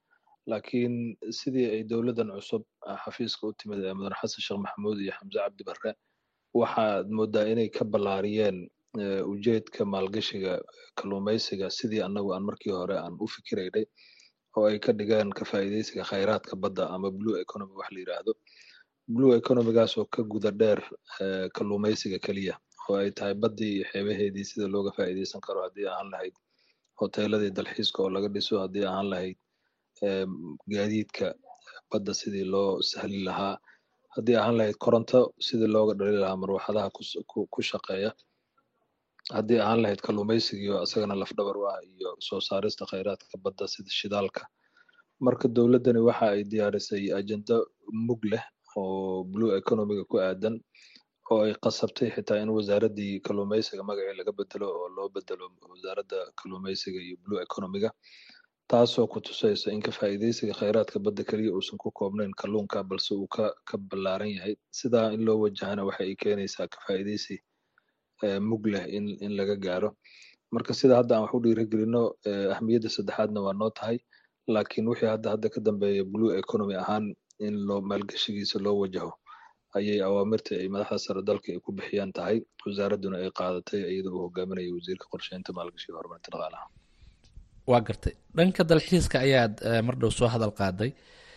laakiin sidii ay dowladdan cusub xafiiska u timid ee mudan xasan sheekh maxamuud iyo xamse cabdi barre waxaad moodaa inay ka ballaariyeen ujeedka maalgashiga kalluumaysiga sidii annagu aan markii hore aan u fikiraynay oo ay ka dhigeen ka faa'iidaysiga khayraadka badda ama blue economy wax la yidhaahdo blue economygaas oo ka guda dheer kalluumaysiga keliya oo ay tahay baddii iyo xeebaheedii sida looga faa'iidaysan karo haddii ahaan lahayd hoteeladii dalxiiska oo laga dhiso haddii ahaan lahayd gaadiidka badda sidii loo sahli lahaa haddii ahaan lahayd koronto sidii looga dhali lahaa marwaxadaha ku shaqeeya haddii ahaan lahayd kalluumaysigii oo isagana lafdhabar u ah iyo soo saarista khayraadka badda sida shidaalka marka dowladdani waxa ay diyaarisay ajenda mug leh oo blue economiga ku aadan oo ay qasabtay xitaa in wasaaraddii kalluumaysiga magacii laga bedelo oo loo bedelo wasaaradda kalluumaysiga iyo blue economiga taasoo ku tusaysa in ka faa'iidaysiga khayraadka badda keliya uusan ku koobnayn kalluunka balse uu ka ka ballaaran yahay sidaa in loo wajahana waxa ay keenaysaa ka faa'iidaysi mug leh in in laga gaaro marka sida hadda aan wax u dhiirigelino ahmiyadda saddexaadna waa noo tahay laakiin wixii hadda hadda ka dambeeya blue economy ahaan in loo maalgashigiisa loo wajaho ayay awaamirta ay madaxda sare dalka ay ku bixiyaan tahay wasaaradduna ay qaadatay iyadoo uu hogaaminaya wasiirka qorsheynta maalgashiga horumarinta dhaqaalaha waa gartay dhanka dalxiiska ayaad mar dhow soo hadal qaaday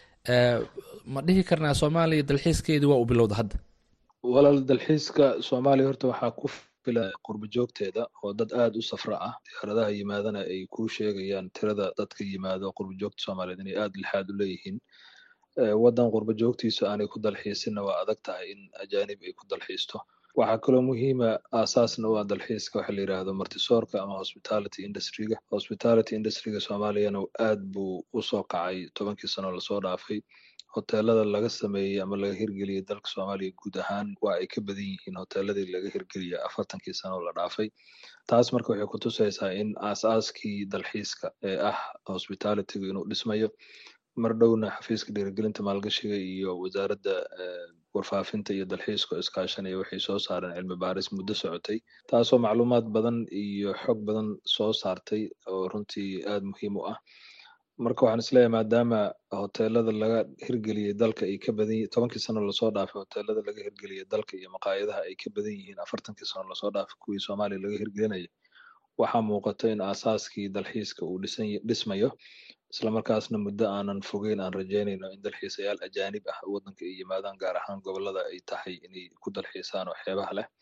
ma dhihi karnaa soomaaliya dalxiiskeedii waa u bilowda hadda walaal dalxiiska soomaaliya horta waxaa ku filan qurbo joogteeda oo dad aad u safra ah diyaaradaha yimaadana ay kuu sheegayaan tirada dadka yimaado qurbo joogta soomaaliyeed inay aad lixaad u leeyihiin waddan qurbo joogtiisu aanay ku dalxiisinna waa adag tahay in ajaanib ay ku dalxiisto waxaa kaloo muhiima aasaasna u ah dalxiiska waxa la yidhaahdo martisoorka ama hospitality industryga hospitality industryga soomaaliyana aad buu usoo kacay tobankii sano lasoo dhaafay hoteelada laga sameeyey ama laga hirgeliyey dalka soomaaliya guud ahaan waa ay ka badan yihiin hoteeladii laga hirgeliyey afartankii sano la dhaafay taas marka waxay ku tusaysaa in aas-aaskii dalxiiska ee ah hospitalitygu inuu dhismayo mar dhowna xafiiska dhiirigelinta maalgashiga iyo wasaaradda warfaafinta iyo dalxiiska oo iskaashanaya waxay soo saareen cilmi baaris muddo socotay taasoo macluumaad badan iyo xog badan soo saartay oo runtii aad muhiim u ah marka waxaan isleeyahay maadaama hoteelada laga hirgeliyey dalka ay ka badan tobankii sano lasoo dhaafay hoteelada laga hirgeliyey dalka iyo maqaayadaha ay ka badan yihiin afartankii sano lasoo dhaafay kuwii soomaaliya laga hirgelinaya waxaa muuqata in aasaaskii dalxiiska uu dhisan dhismayo islamarkaasna muddo aanan fogeyn aan rajeynayno in dalxiisayaal ajaanib ah waddanka ay yimaadaan gaar ahaan gobolada ay tahay inay ku dalxiisaan oo xeebaha leh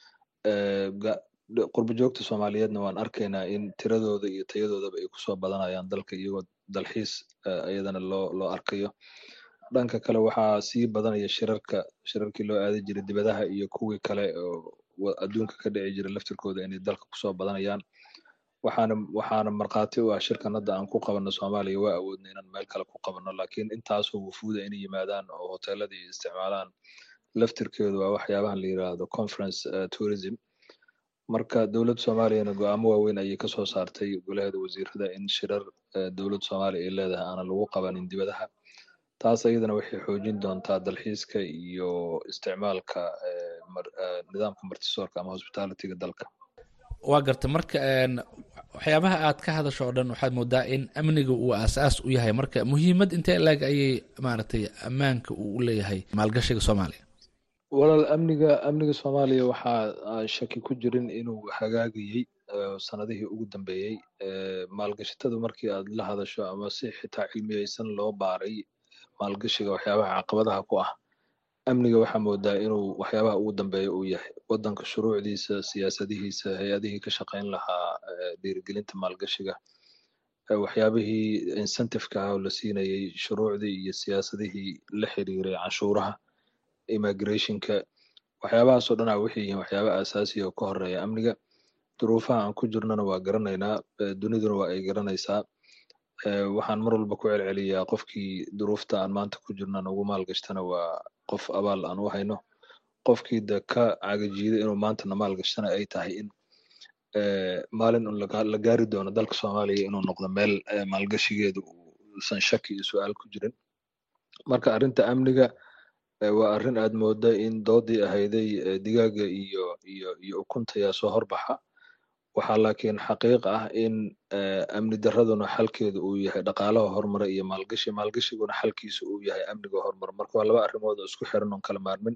qurbo joogta soomaaliyeedna waan arkaynaa in tiradooda iyo tayadoodaba ay kusoo badanayaan dalka iyagoo dalxiis iyadana loo loo arkayo dhanka kale waxaa sii badanaya shirarka shirarkii loo aadi jiray dibadaha iyo kuwii kale oo adduunka ka dhici jiray laftirkooda inay dalka kusoo badanayaan waxaana waxaana markhaati u ah shirkan hadda aan ku qabanno soomaaliya waa awoodna inaan meel kale ku qabanno laakiin intaasoo wufuuda inay yimaadaan oo hoteeladii isticmaalaan laftirkeedu waa waxyaabahan la yiraahdo conference tourism marka dowladda soomaaliyana go-aamo waaweyn ayay kasoo saartay golaheeda wasiirada in shirar dowladda soomaaliya ay leedahay aanan lagu qabanin dibadaha taas ayadana waxay xoojin doontaa dalxiiska iyo isticmaalka nidaamka martisoorka ama hospitalityga dalka waa garta marka waxyaabaha aad ka hadasho oo dhan waxaad moodaa in amniga uu aas-aas u yahay marka muhiimad intee laeg ayay maaragtay ammaanka uu u leeyahay maalgashiga soomaaliya walaal amniga amniga soomaaliya waxaa aan shaki ku jirin inuu hagaagayey sanadihii ugu dambeeyey maalgashatadu markii aad la hadasho ama si xitaa cilmiyeysan loo baaray maalgashiga waxyaabaha caqabadaha ku ah amniga waxaa moodaa inuu waxyaabaha ugu dambeeya uu yahay waddanka shuruucdiisa siyaasadihiisa hay-adihii ka shaqayn lahaa dhiirigelinta maalgashiga waxyaabihii incentiveka ah oo la siinayey shuruucdii iyo siyaasadihii la xiriiray canshuuraha immigrationka waxyaabahaasoo dhan a waxay yihiin waxyaaba asaasiya oo ka horeeya amniga duruufaha aan ku jirnana waa garanaynaa duniduna waa ay garanaysaa waxaan mar walba ku celceliyaa qofkii duruufta aan maanta ku jirnaan ugu maalgashtana waa qof abaal aan u hayno qofkii de ka cagajiida inuu maantana maalgashtana ay tahay in maalin un la gaari doono dalka soomaaliya inuu noqdo meel maalgashigeedu uusan shaki iyo su-aal ku jirin marka arrinta amniga waa arrin aad mooda in doodii ahayday digaaga iyo iyo iyo ukunta yaa soo horbaxa waxaa laakiin xaqiiq ah in amni daraduna xalkeedu uu yahay dhaqaalaha horumara iyo maalgashi maalgashiguna xalkiisu uu yahay amniga horumar marka waa laba arrimood oo isku xiran oon kala maarmin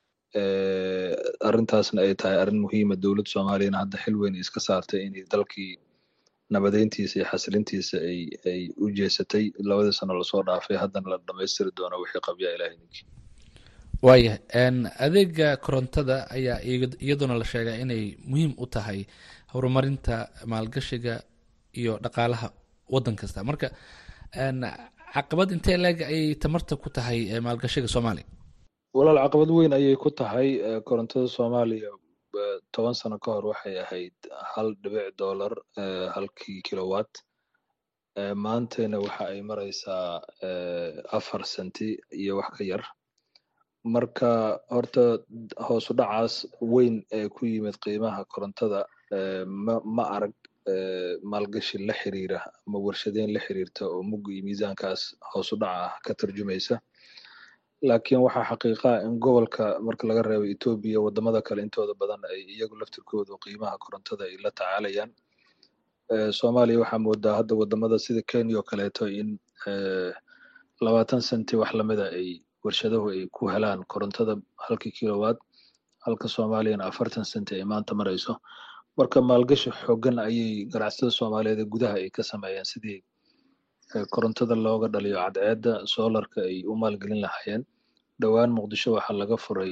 arrintaasna ay tahay arrin muhiima dowladda soomaaliyana hadda xil weyn iska saartay inay dalkii nabadeyntiisa iyo xasilintiisa ay ay u jeesatay labadii sano lasoo dhaafay haddana la dhamaystiri doono wixii qabyaa ilahay ninkii waayahay adeega korontada ayaa iyaduna la sheegaa inay muhiim u tahay horumarinta maalgashiga iyo dhaqaalaha waddan kasta marka caqabad intee leeg ayay tamarta ku tahay maalgashiga soomaaliya walaal caqabad weyn ayay ku tahay korontada soomaaliya toban sano ka hor waxay ahayd hal dhibic dollar halkii kilowatt maantayna waxa ay maraysaa afar senti iyo wax ka yar marka horta hoosu dhacaas weyn ee ku yimid qiimaha korontada ma ma arag maalgashi la xiriira ama warshadeyn la xiriirta oo mug iyo miisaankaas hoosu dhaca ah ka tarjumaysa laakiin waxaa xaqiiqa in gobolka marka laga reebo etoobiya wadamada kale intooda badan ay iyagu laftirkoodu qiimaha korontada ay la tacaalayaan soomaaliya waxaa moodaa hadda wadamada sida kenya oo kaleeto in labaatan senti wax lamida ay warshaduhu ay ku helaan korontada halkii kilowatt halka soomaaliyana afartan senti ay maanta marayso marka maalgashi xoogan ayay ganacsatada soomaaliyeed ee gudaha ay ka sameeyeen sidii korontada looga dhaliyo cadceedda soolarka ay u maalgelin lahaayeen dhowaan muqdisho waxaa laga furay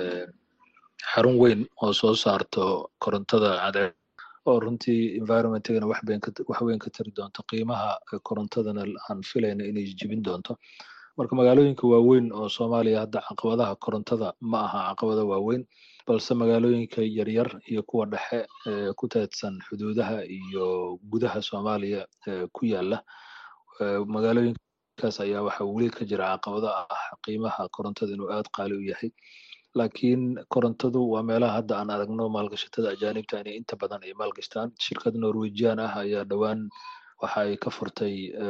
xarun weyn oo soo saarto korontada cadceed oo runtii environmentigana wax weyn ka tari doonto qiimaha korontadana aan filayna inay jibin doonto marka magaalooyinka waaweyn oo soomaaliya hadda caqabadaha korontada ma aha caqabada waaweyn balse magaalooyinka yaryar iyo kuwa dhexe ee ku teedsan xuduudaha iyo gudaha soomaaliya ku yaala magaalooyinkaas ayaa waxaa weli ka jira caqabado ah qiimaha korontada inuu aad qaali u yahay laakiin korontadu waa meelaha hadda aan aragno maalgashatada ajaanibta inay inta badan ay maalgashtaan shirkad norwegian ah ayaa dhowaan waxa ay ka furtay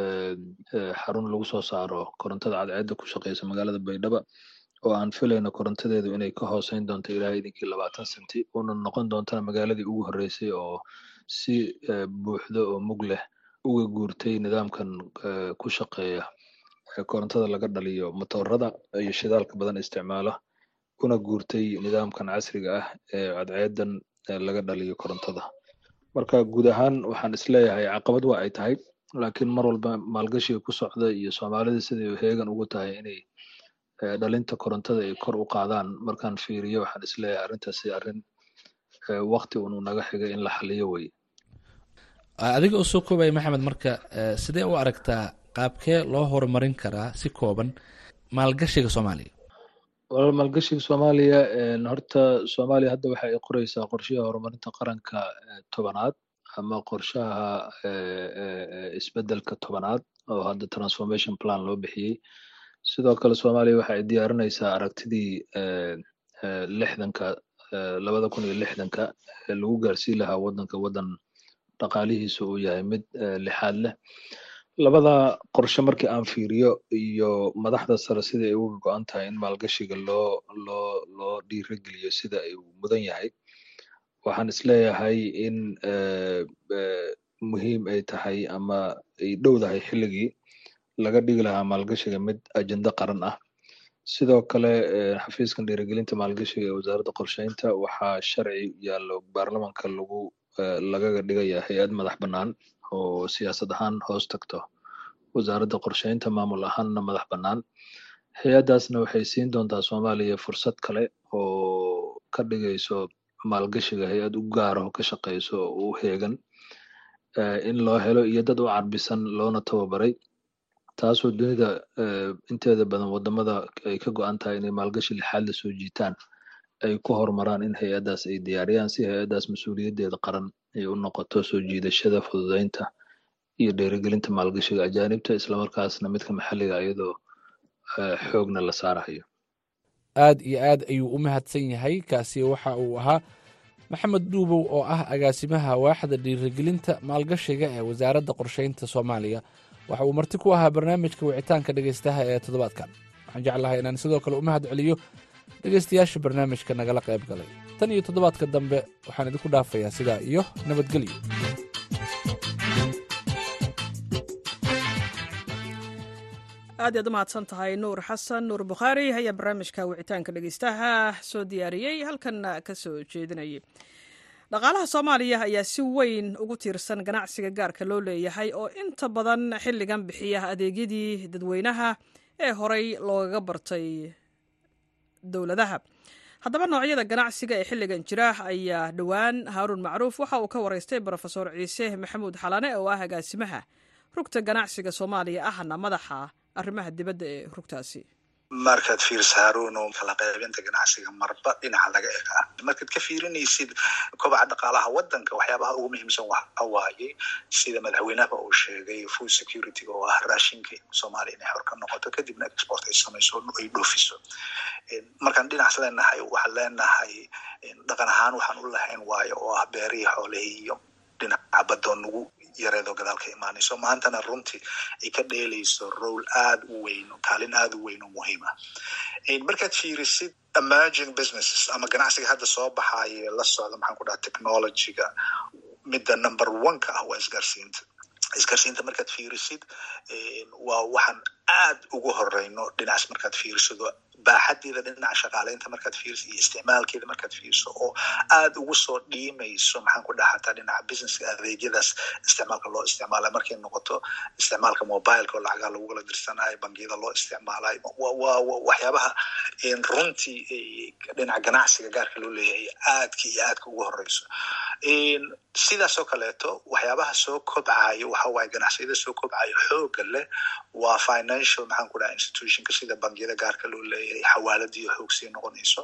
xarun lagu soo saaro korontada cadceedda ku shaqeysa magaalada baydhaba oo aan filayno korontadeedu inay ka hooseyn doonto ilaa idinkii labaatan senti una noqon doontana magaaladii ugu horreysay oo si buuxda oo mug leh uga guurtay nidaamkan ku shaqeeya korontada laga dhaliyo matoorada iyo shidaalka badan isticmaala una guurtay nidaamkan casriga ah ee cadceedan laga dhaliyo korontada marka guud ahaan waxaan isleeyahay caqabad waa ay tahay laakiin mar walba maalgashiga ku socda iyo soomaalida siday heegan ugu tahay inay dhalinta korontada ay kor u qaadaan markaan fiiriyo waxaan isleeyahay arrintaasi arrin wakti unu naga xigay in la xaliyo wey adiga oo soo koobaya maxamed marka sidee u aragtaa qaabkee loo horumarin karaa si kooban maalgashiga soomaaliya walaal maalgashiga soomaaliya horta soomaaliya hadda waxa ay qoreysaa qorshaha horumarinta qaranka tobanaad ama qorshaha isbedelka tobanaad oo hadda transformation plan loo bixiyey sidoo kale soomaaliya waxa ay diyaarinaysaa aragtidii lixdanka labada kun iyo lixdanka ee lagu gaarsiin lahaa waddanka waddan dhaqaalihiisa uu yahay mid lixaad leh labada qorshe markii aan fiiriyo iyo madaxda sare sida ay uga go-an tahay in maalgashiga loo loo loo dhiirageliyo sida ay mudan yahay waxaan isleeyahay in muhiim ay tahay ama ay dhowdahay xilligii laga dhigi lahaa maalgashiga mid ajenda qaran ah sidoo kale xafiiskan dhiirigelinta maalgashiga ee wasaaradda qorsheynta waxaa sharci yaallo baarlamanka lagu lagaga dhigaya hay-ad madax bannaan oo siyaasad ahaan hoos tagto wasaaradda qorsheynta maamul ahaanna madax bannaan hay-addaasna waxay siin doontaa soomaaliya fursad kale oo ka dhigayso maalgashiga hay-ad u gaar oo ka shaqeyso oo u heegan in loo helo iyo dad u carbisan loona tababaray taasoo dunida inteeda badan wadamada ay ka go-an tahay inay maalgashi lixaad la soo jiitaan ay ku horumaraan in hay-addaas ay diyaariyaan si hay-addaas mas-uuliyaddeeda qaran ay u noqoto soo jiidashada fududeynta iyo dhiirigelinta maalgashiga ajaanibta islamarkaasna midka maxalliga iyadoo xoogna la saarayo aad iyo aad ayuu u mahadsan yahay kaasi waxa uu ahaa maxamed dhuubow oo ah agaasimaha waaxda dhiirigelinta maalgashiga ee wasaaradda qorsheynta soomaaliya waxa uu marti ku ahaa barnaamijka wicitaanka dhegaystaha ee toddobaadkan waxaan jeclahay inaan sidoo kale u mahad celiyo dhegaystayaasha barnaamijka nagala qayb galay tan iyo toddobaadka dambe waxaan idinku dhaafayaa sidaa iyo nabadgelyo aad iyaad u mahadsan tahay nuur xasan nuur bukhaari ayaa barnaamijka wicitaanka dhegeystaha soo diyaariyey halkanna ka soo jeedinayay dhaqaalaha soomaaliya ayaa si weyn ugu tiirsan ganacsiga gaarka loo leeyahay oo inta badan xilligan bixiya adeegyadii dadweynaha ee horey loogaga bartay dowladaha haddaba noocyada ganacsiga ee xilligan jira ayaa dhowaan haaruun macruuf waxa uu ka waraystay brofesor ciise maxamuud xalane oo ah agaasimaha rugta ganacsiga soomaaliya ahna madaxa arrimaha dibadda ee rugtaasi markaad fiiriso haruun oo kala qaybinta ganacsiga marba dhinaca laga egaa markaad ka fiirinaysid kobaca dhaqaalaha wadanka waxyaabaha ugu muhiimsan waxa waaye sida madaxweynaha uu sheegay food security oo ah raashinka soomaaliya inay xor ka noqoto kadibna export ay samayso ay dhoofiso markaan dhinacaas leenahay waxaan leenahay dhaqan ahaan waxaan u lahayn waayo oo ah beerihii xoolihii iyo dhinaca badoo nagu yareedoo gadaal ka imaanayso maantana runtii ay ka dheelayso role aada u weyn kaalin aada u weyn oo muhiim ah markaad fiirisid emerging businesses ama ganacsiga hadda soo baxaye la socda maxaan ku dhaha technologyga midda number one ka ah waa isgaarsiinta isgaarsiinta markaad fiirisid waa waxaan aad ugu horeyno dhinacaas markaad fiirsido baaxadeeda dhinaca shaqaaleynta markaad fiiriso iyo isticmaalkeeda markaad fiiriso oo aada ugu soo dhiimayso maxaan ku dhaha hataa dhinaca businesska adeegyadaas isticmaalka loo isticmaalayo markay noqoto isticmaalka mobileka oo lacagaha lagu kala dirsanayo bangiyada loo isticmaalayo waa waxyaabaha runtii dhinaca ganacsiga gaarka loo leeyahay aadka iyo aadka ugu horeyso sidaas oo kaleeto waxyaabaha soo kobcayo waxa waaye ganacsiyada soo kobcayo xooga leh waa financial maxaan ku dhaha institutionka sida bangiyada gaarka loo leeyahay xawaaladiyo xoog sii noqonayso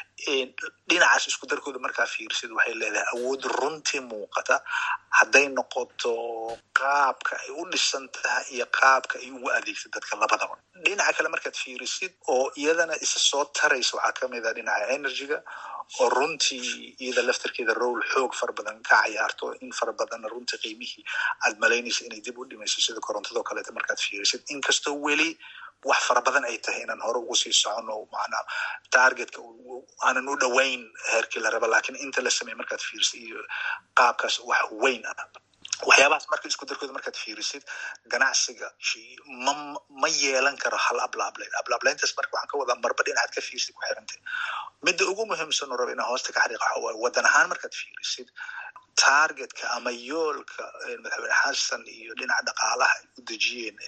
dhinacaas isku darkooda markaa fiirsid waxay leedahay awood runtii muuqata hadday noqoto qaabka ay u dhisan tahay iyo qaabka ay ugu adeegta dadka labadaba dhinaca kale markaad fiirisid oo iyadana isa soo taraysa waxaa kamid a dhinaca energyga oo runtii iyada laftarkeeda role xoog fara badan ka cayaarto in fara badanna runtii qiimihii aad malaynaysa inay dib u dhimayso sida korontadoo kaleeto markaad fiirisid inkastoo weli wax fara badan ay tahay inaan hore ugu sii socono macnaa targetka aanan u dhoweyn heerkii la raba lakin inta la sameey markaad fiirisid iyo qaabkaas wax weyn ah waxyaabahaas marka isku darkooda markaad fiirisid ganacsiga ma ma yeelan karo hal ablaablayn ablaablayntaas marka waxaan ka wadaa marba dhinacaad ka fiirsid ku xirantay midda ugu muhiimsan oo raba inaan hoosta ka xariiqa waxa waaye wadan ahaan markaad fiirisid targetka ama yoolka madaxweyne xasan iyo dhinaca dhaqaalaha ay u dejiyeen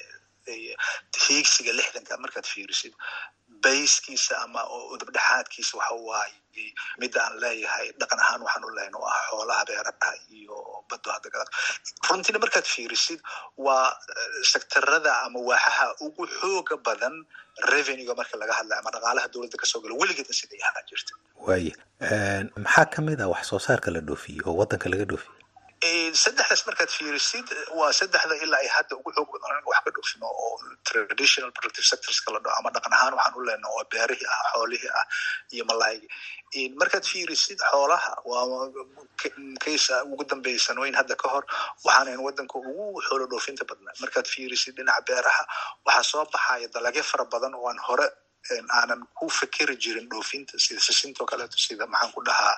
hiigsiga lixdanka markaad fiirisid bayskiisa ama udubdhexaadkiisa waxa waaye midda aan leeyahay dhaqan ahaan waxaan u lehayn oo ah xoolaha beeraha iyo bado hadda gadaal runtiina markaad fiirisid waa sektarada ama waaxaha ugu xooga badan revenuega marka laga hadlayo ama dhaqaalaha dowladda kasoo gala weligeedna siday ahaan jirta waaye maxaa kamid ah wax soo saarka la dhoofiye oo wadanka laga dhoofiye saddexdaas markaad fiirisid waa saddexda ilaa ay hadda ugu xoog badan anaga wax ka dhoofino oo traditional productive sectorska la dhaho ama dhaqan ahaan waxaan u leenaha oo beerihii ah xoolihii ah iyo malaaygi markaad fiirisid xoolaha waa kaysa ugu dambeeya sanooyin hadda ka hor waxaanayn wadanka ugu xoolo dhoofinta badnaa markaad fiirisid dhinaca beeraha waxaa soo baxaya dalagyo fara badan oo aan hore aanan ku fikeri jirin dhoofinta sida sisintoo kaleeto sida maxaan ku dhahaa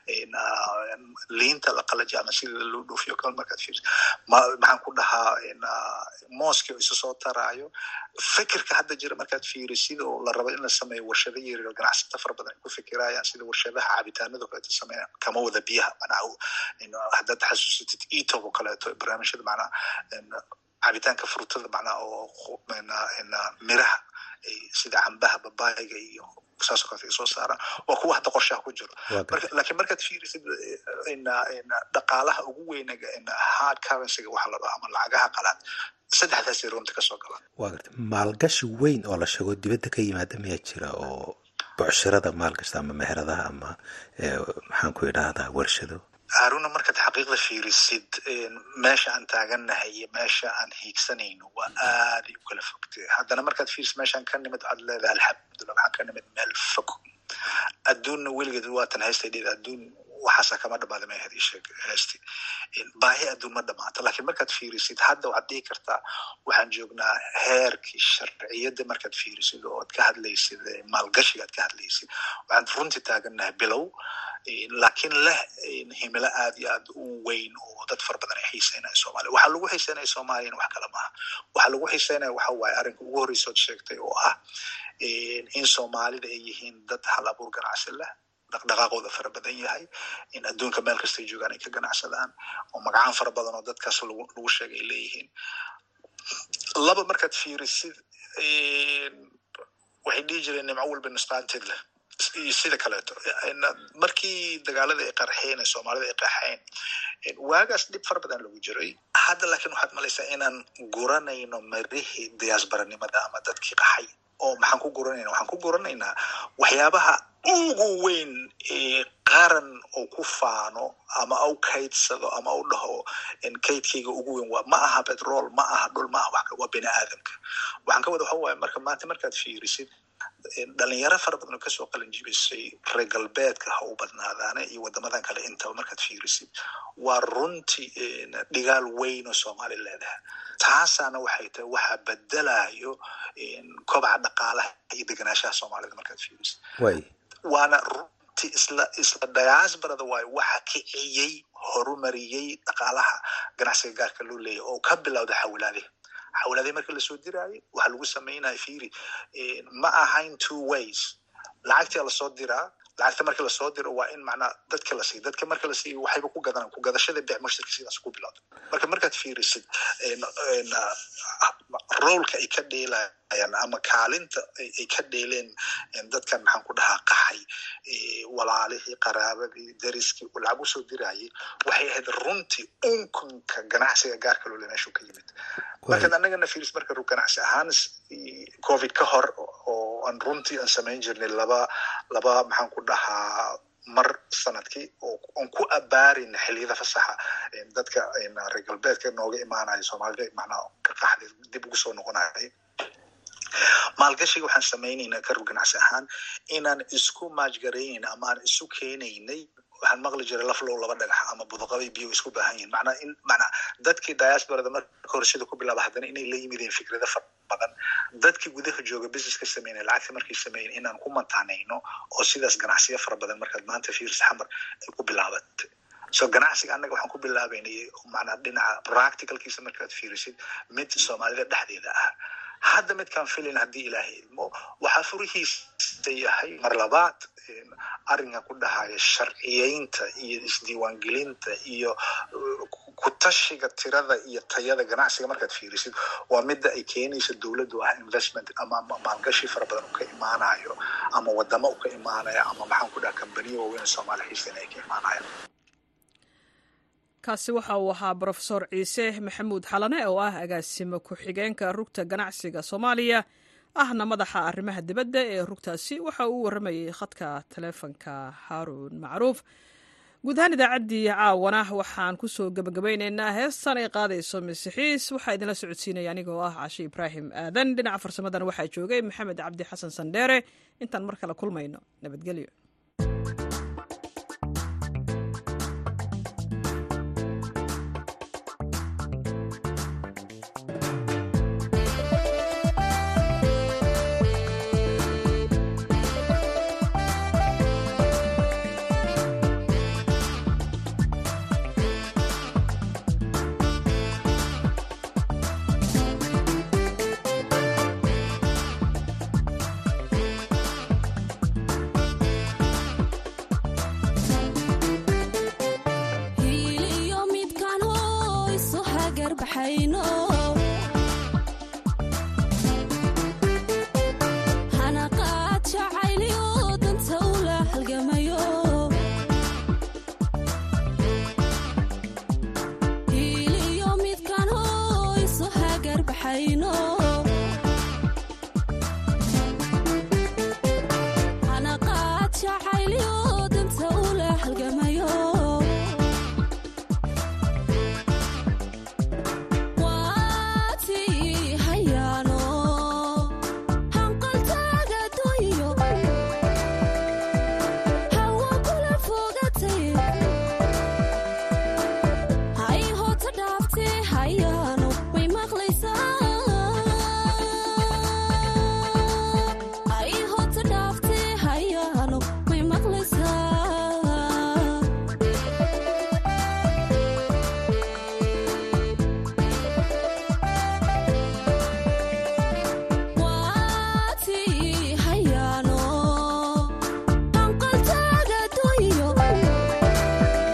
liinta la qalaji ama sida loo dhoofiyo kale markaad fiirisid maxaan ku dhahaa mooski oo isa soo taraayo fikirka hadda jira markaad fiirisid oo la rabo in la sameeyo warshado yaryar ganacsata fara badan ay ku fikirayaan sida warshadaha cabitaanado kaleeto sameeyaan kama wada biyaha macnaha haddaad xasuusatid etob oo kaleeto barnaamijyada macnaha cabitaanka frutada macnaha oo miraha sida cambaha babaayga iyo saasoo kaleto ay soo saaraan waa kuwa hadda qorshaha ku jiro lakiin markaad fiirisid dhaqaalaha ugu weyna hard currencyga waxa la dhaho ama lacagaha qalaad saddexdaasay runta kasoo galaan waa garta maalgashi weyn oo la sheego dibadda ka yimaada miyaa jira oo bucshirada maalgashta ama meheradaha ama maxaan ku idhaahdaa warshado haruna markaad xaqiiqda fiirisid meesha aan taagannahay iyo meesha aan hiigsanayno waa aaday u kala fogtay haddana markaad fiirisid meeshaan ka nimid waxaad leedahay alxamdulillah waxaan ka nimid meel fog adduunna weligeed waatan haystadheed adduun waxaasa kama dhamaada ma hadiisheeg heesti baahi adduun ma dhamaato lakiin markaad fiirisid hadda waxaad dhihi kartaa waxaan joognaa heerkii sharciyadda markaad fiirisid oo ad ka hadlaysid maalgashiga ad ka hadlaysid waxaan runtii taagannahay bilow laakiin leh himilo aad iyo aad u weyn oo dad fara badan ay xiiseynaya soomaaliya waxaa lagu xiiseynaya soomaaliyana wax kale maaha waxaa lagu xiiseynaya waxa waaye arrinka ugu horreysa ood sheegtay oo ah in soomaalida ay yihiin dad hal abuur ganacsi leh dhaqdhaqaaqooda fara badan yahay in adduunka meel kastay joogaan ay ka ganacsadaan oo magacaan fara badan oo dadkaas lagu lagu sheegay ay leeyihiin laba markaad fiirisid waxay dhihi jireen nimco walba nusqaanteed leh iyo sida kaleeto markii dagaalada ay qarxeen ee soomaalida ay qaxeen waagaas dhib fara badan lagu jiray hadda laakiin waxaad malaysaa inaan guranayno marihii diyaasbaranimada ama dadkii qaxay oo maxaan ku guranayna waxaan ku guranaynaa waxyaabaha ugu weyn ee qaran oo ku faano ama au kaydsado ama u dhaho kaydkayga ugu weyn waa ma aha petrol ma aha dhul ma aha wax waa bini aadamka waxaan ka wada waxa waaye marka maanta markaad fiirisid dhalinyaro fara badan oo kasoo qalin jibisay reer galbeedka ha u badnaadaane iyo wadamadan kale intaba markaad fiirisid waa runtii dhigaal weyn oo soomaali leedahay taasaana waxay tahay waxaa bedelayo kobaca dhaqaalaha iyo deganaanshaha soomaalida markaad fiirisid waana runtii isla isla diasbarada waayo waxa kiciyey horumariyey dhaqaalaha ganacsiga gaarka loo leeyahy oo ka bilowda xawilaadihi xawlaadii marka lasoo diraayo waxaa lagu samaynaya firi ma ahayn two ways lacagtia lasoo diraa lacagta marka lasoo diro waa in macnaa dadka la siiyo dadka marka la siiyo waxayba ku gadanaan ku gadashada bec mushtarka sidaas ku bilowda marka markaad fiirisid roolka ay ka dheelayaan ama kaalinta ay ka dheeleen dadkan maxaan ku dhahaa qaxay walaalihii qaraabadii dariskii lacag usoo dirayay waxay ahayd runtii unkunka ganacsiga gaarka loole meeshuu ka yimid markaad annagana fiiris marka ganacsi ahaan covid ka hor oo aan runtii aan samayn jirnay laba laba maxaan ku dhahaa mar sanadkii oo aan ku abaarina xiliyada fasaxa dadka reer galbeedka nooga imaanaya soomaalida macnaa ka qaxday dib ugu soo noqonayay maalgashiga waxaan samaynaynaa ka rur ganacsi ahaan inaan isku maajgaraynayn ama aan isu keenaynay waxaan maqli jiray laflow laba dhagax ama budaqabay biyo isku baahan yihin macnaa in macnaa dadkii diasporada marka hore sida ku bilaaba haddana inay la yimideen fikrado fara badan dadkii gudaha jooga businesska sameynaya lacagta markay sameeyen inaan ku mantaanayno oo sidaas ganacsiyo fara badan markaad maanta fiirs xamar ay ku bilaabatay so ganacsiga annaga waxaan ku bilaabaynay macnaa dhinaca practicalkiisa markaad fiirisid mid soomaalida dhexdeeda ah hadda midkaan filin haddii ilaahay idmo waxaa furihiisa yahay mar labaad arrinkan ku dhahaya sharciyeynta iyo isdiiwaangelinta iyo kutashiga tirada iyo tayada ganacsiga markaad fiirisid waa midda ay keenaysa dowladdu ah investment ama maalgashi fara badan u ka imaanayo ama wadamo u ka imaanaya ama maxaan ku dhaha kambaniya waaweyn soomaali xiisana ay ka imaanayaan kaasi waxa uu ahaa brofesor ciise maxamuud xalane oo ah agaasimo ku-xigeenka rugta ganacsiga soomaaliya ahna madaxa arrimaha dibadda ee rugtaasi waxa uu warramayay khadka taleefonka haaruun macruuf guud ahaan idaacaddii caawana waxaan ku soo gebagabaynaynaa heestan ay qaadayso masixiis waxaa idinla socodsiinaya anigoo ah cashe ibraahim aadan dhinaca farsamadan waxaa joogay maxamed cabdi xasan sandheere intaan mar kale kulmayno nabadgelyo hiiliyo midkaan hoyso hagar baxayno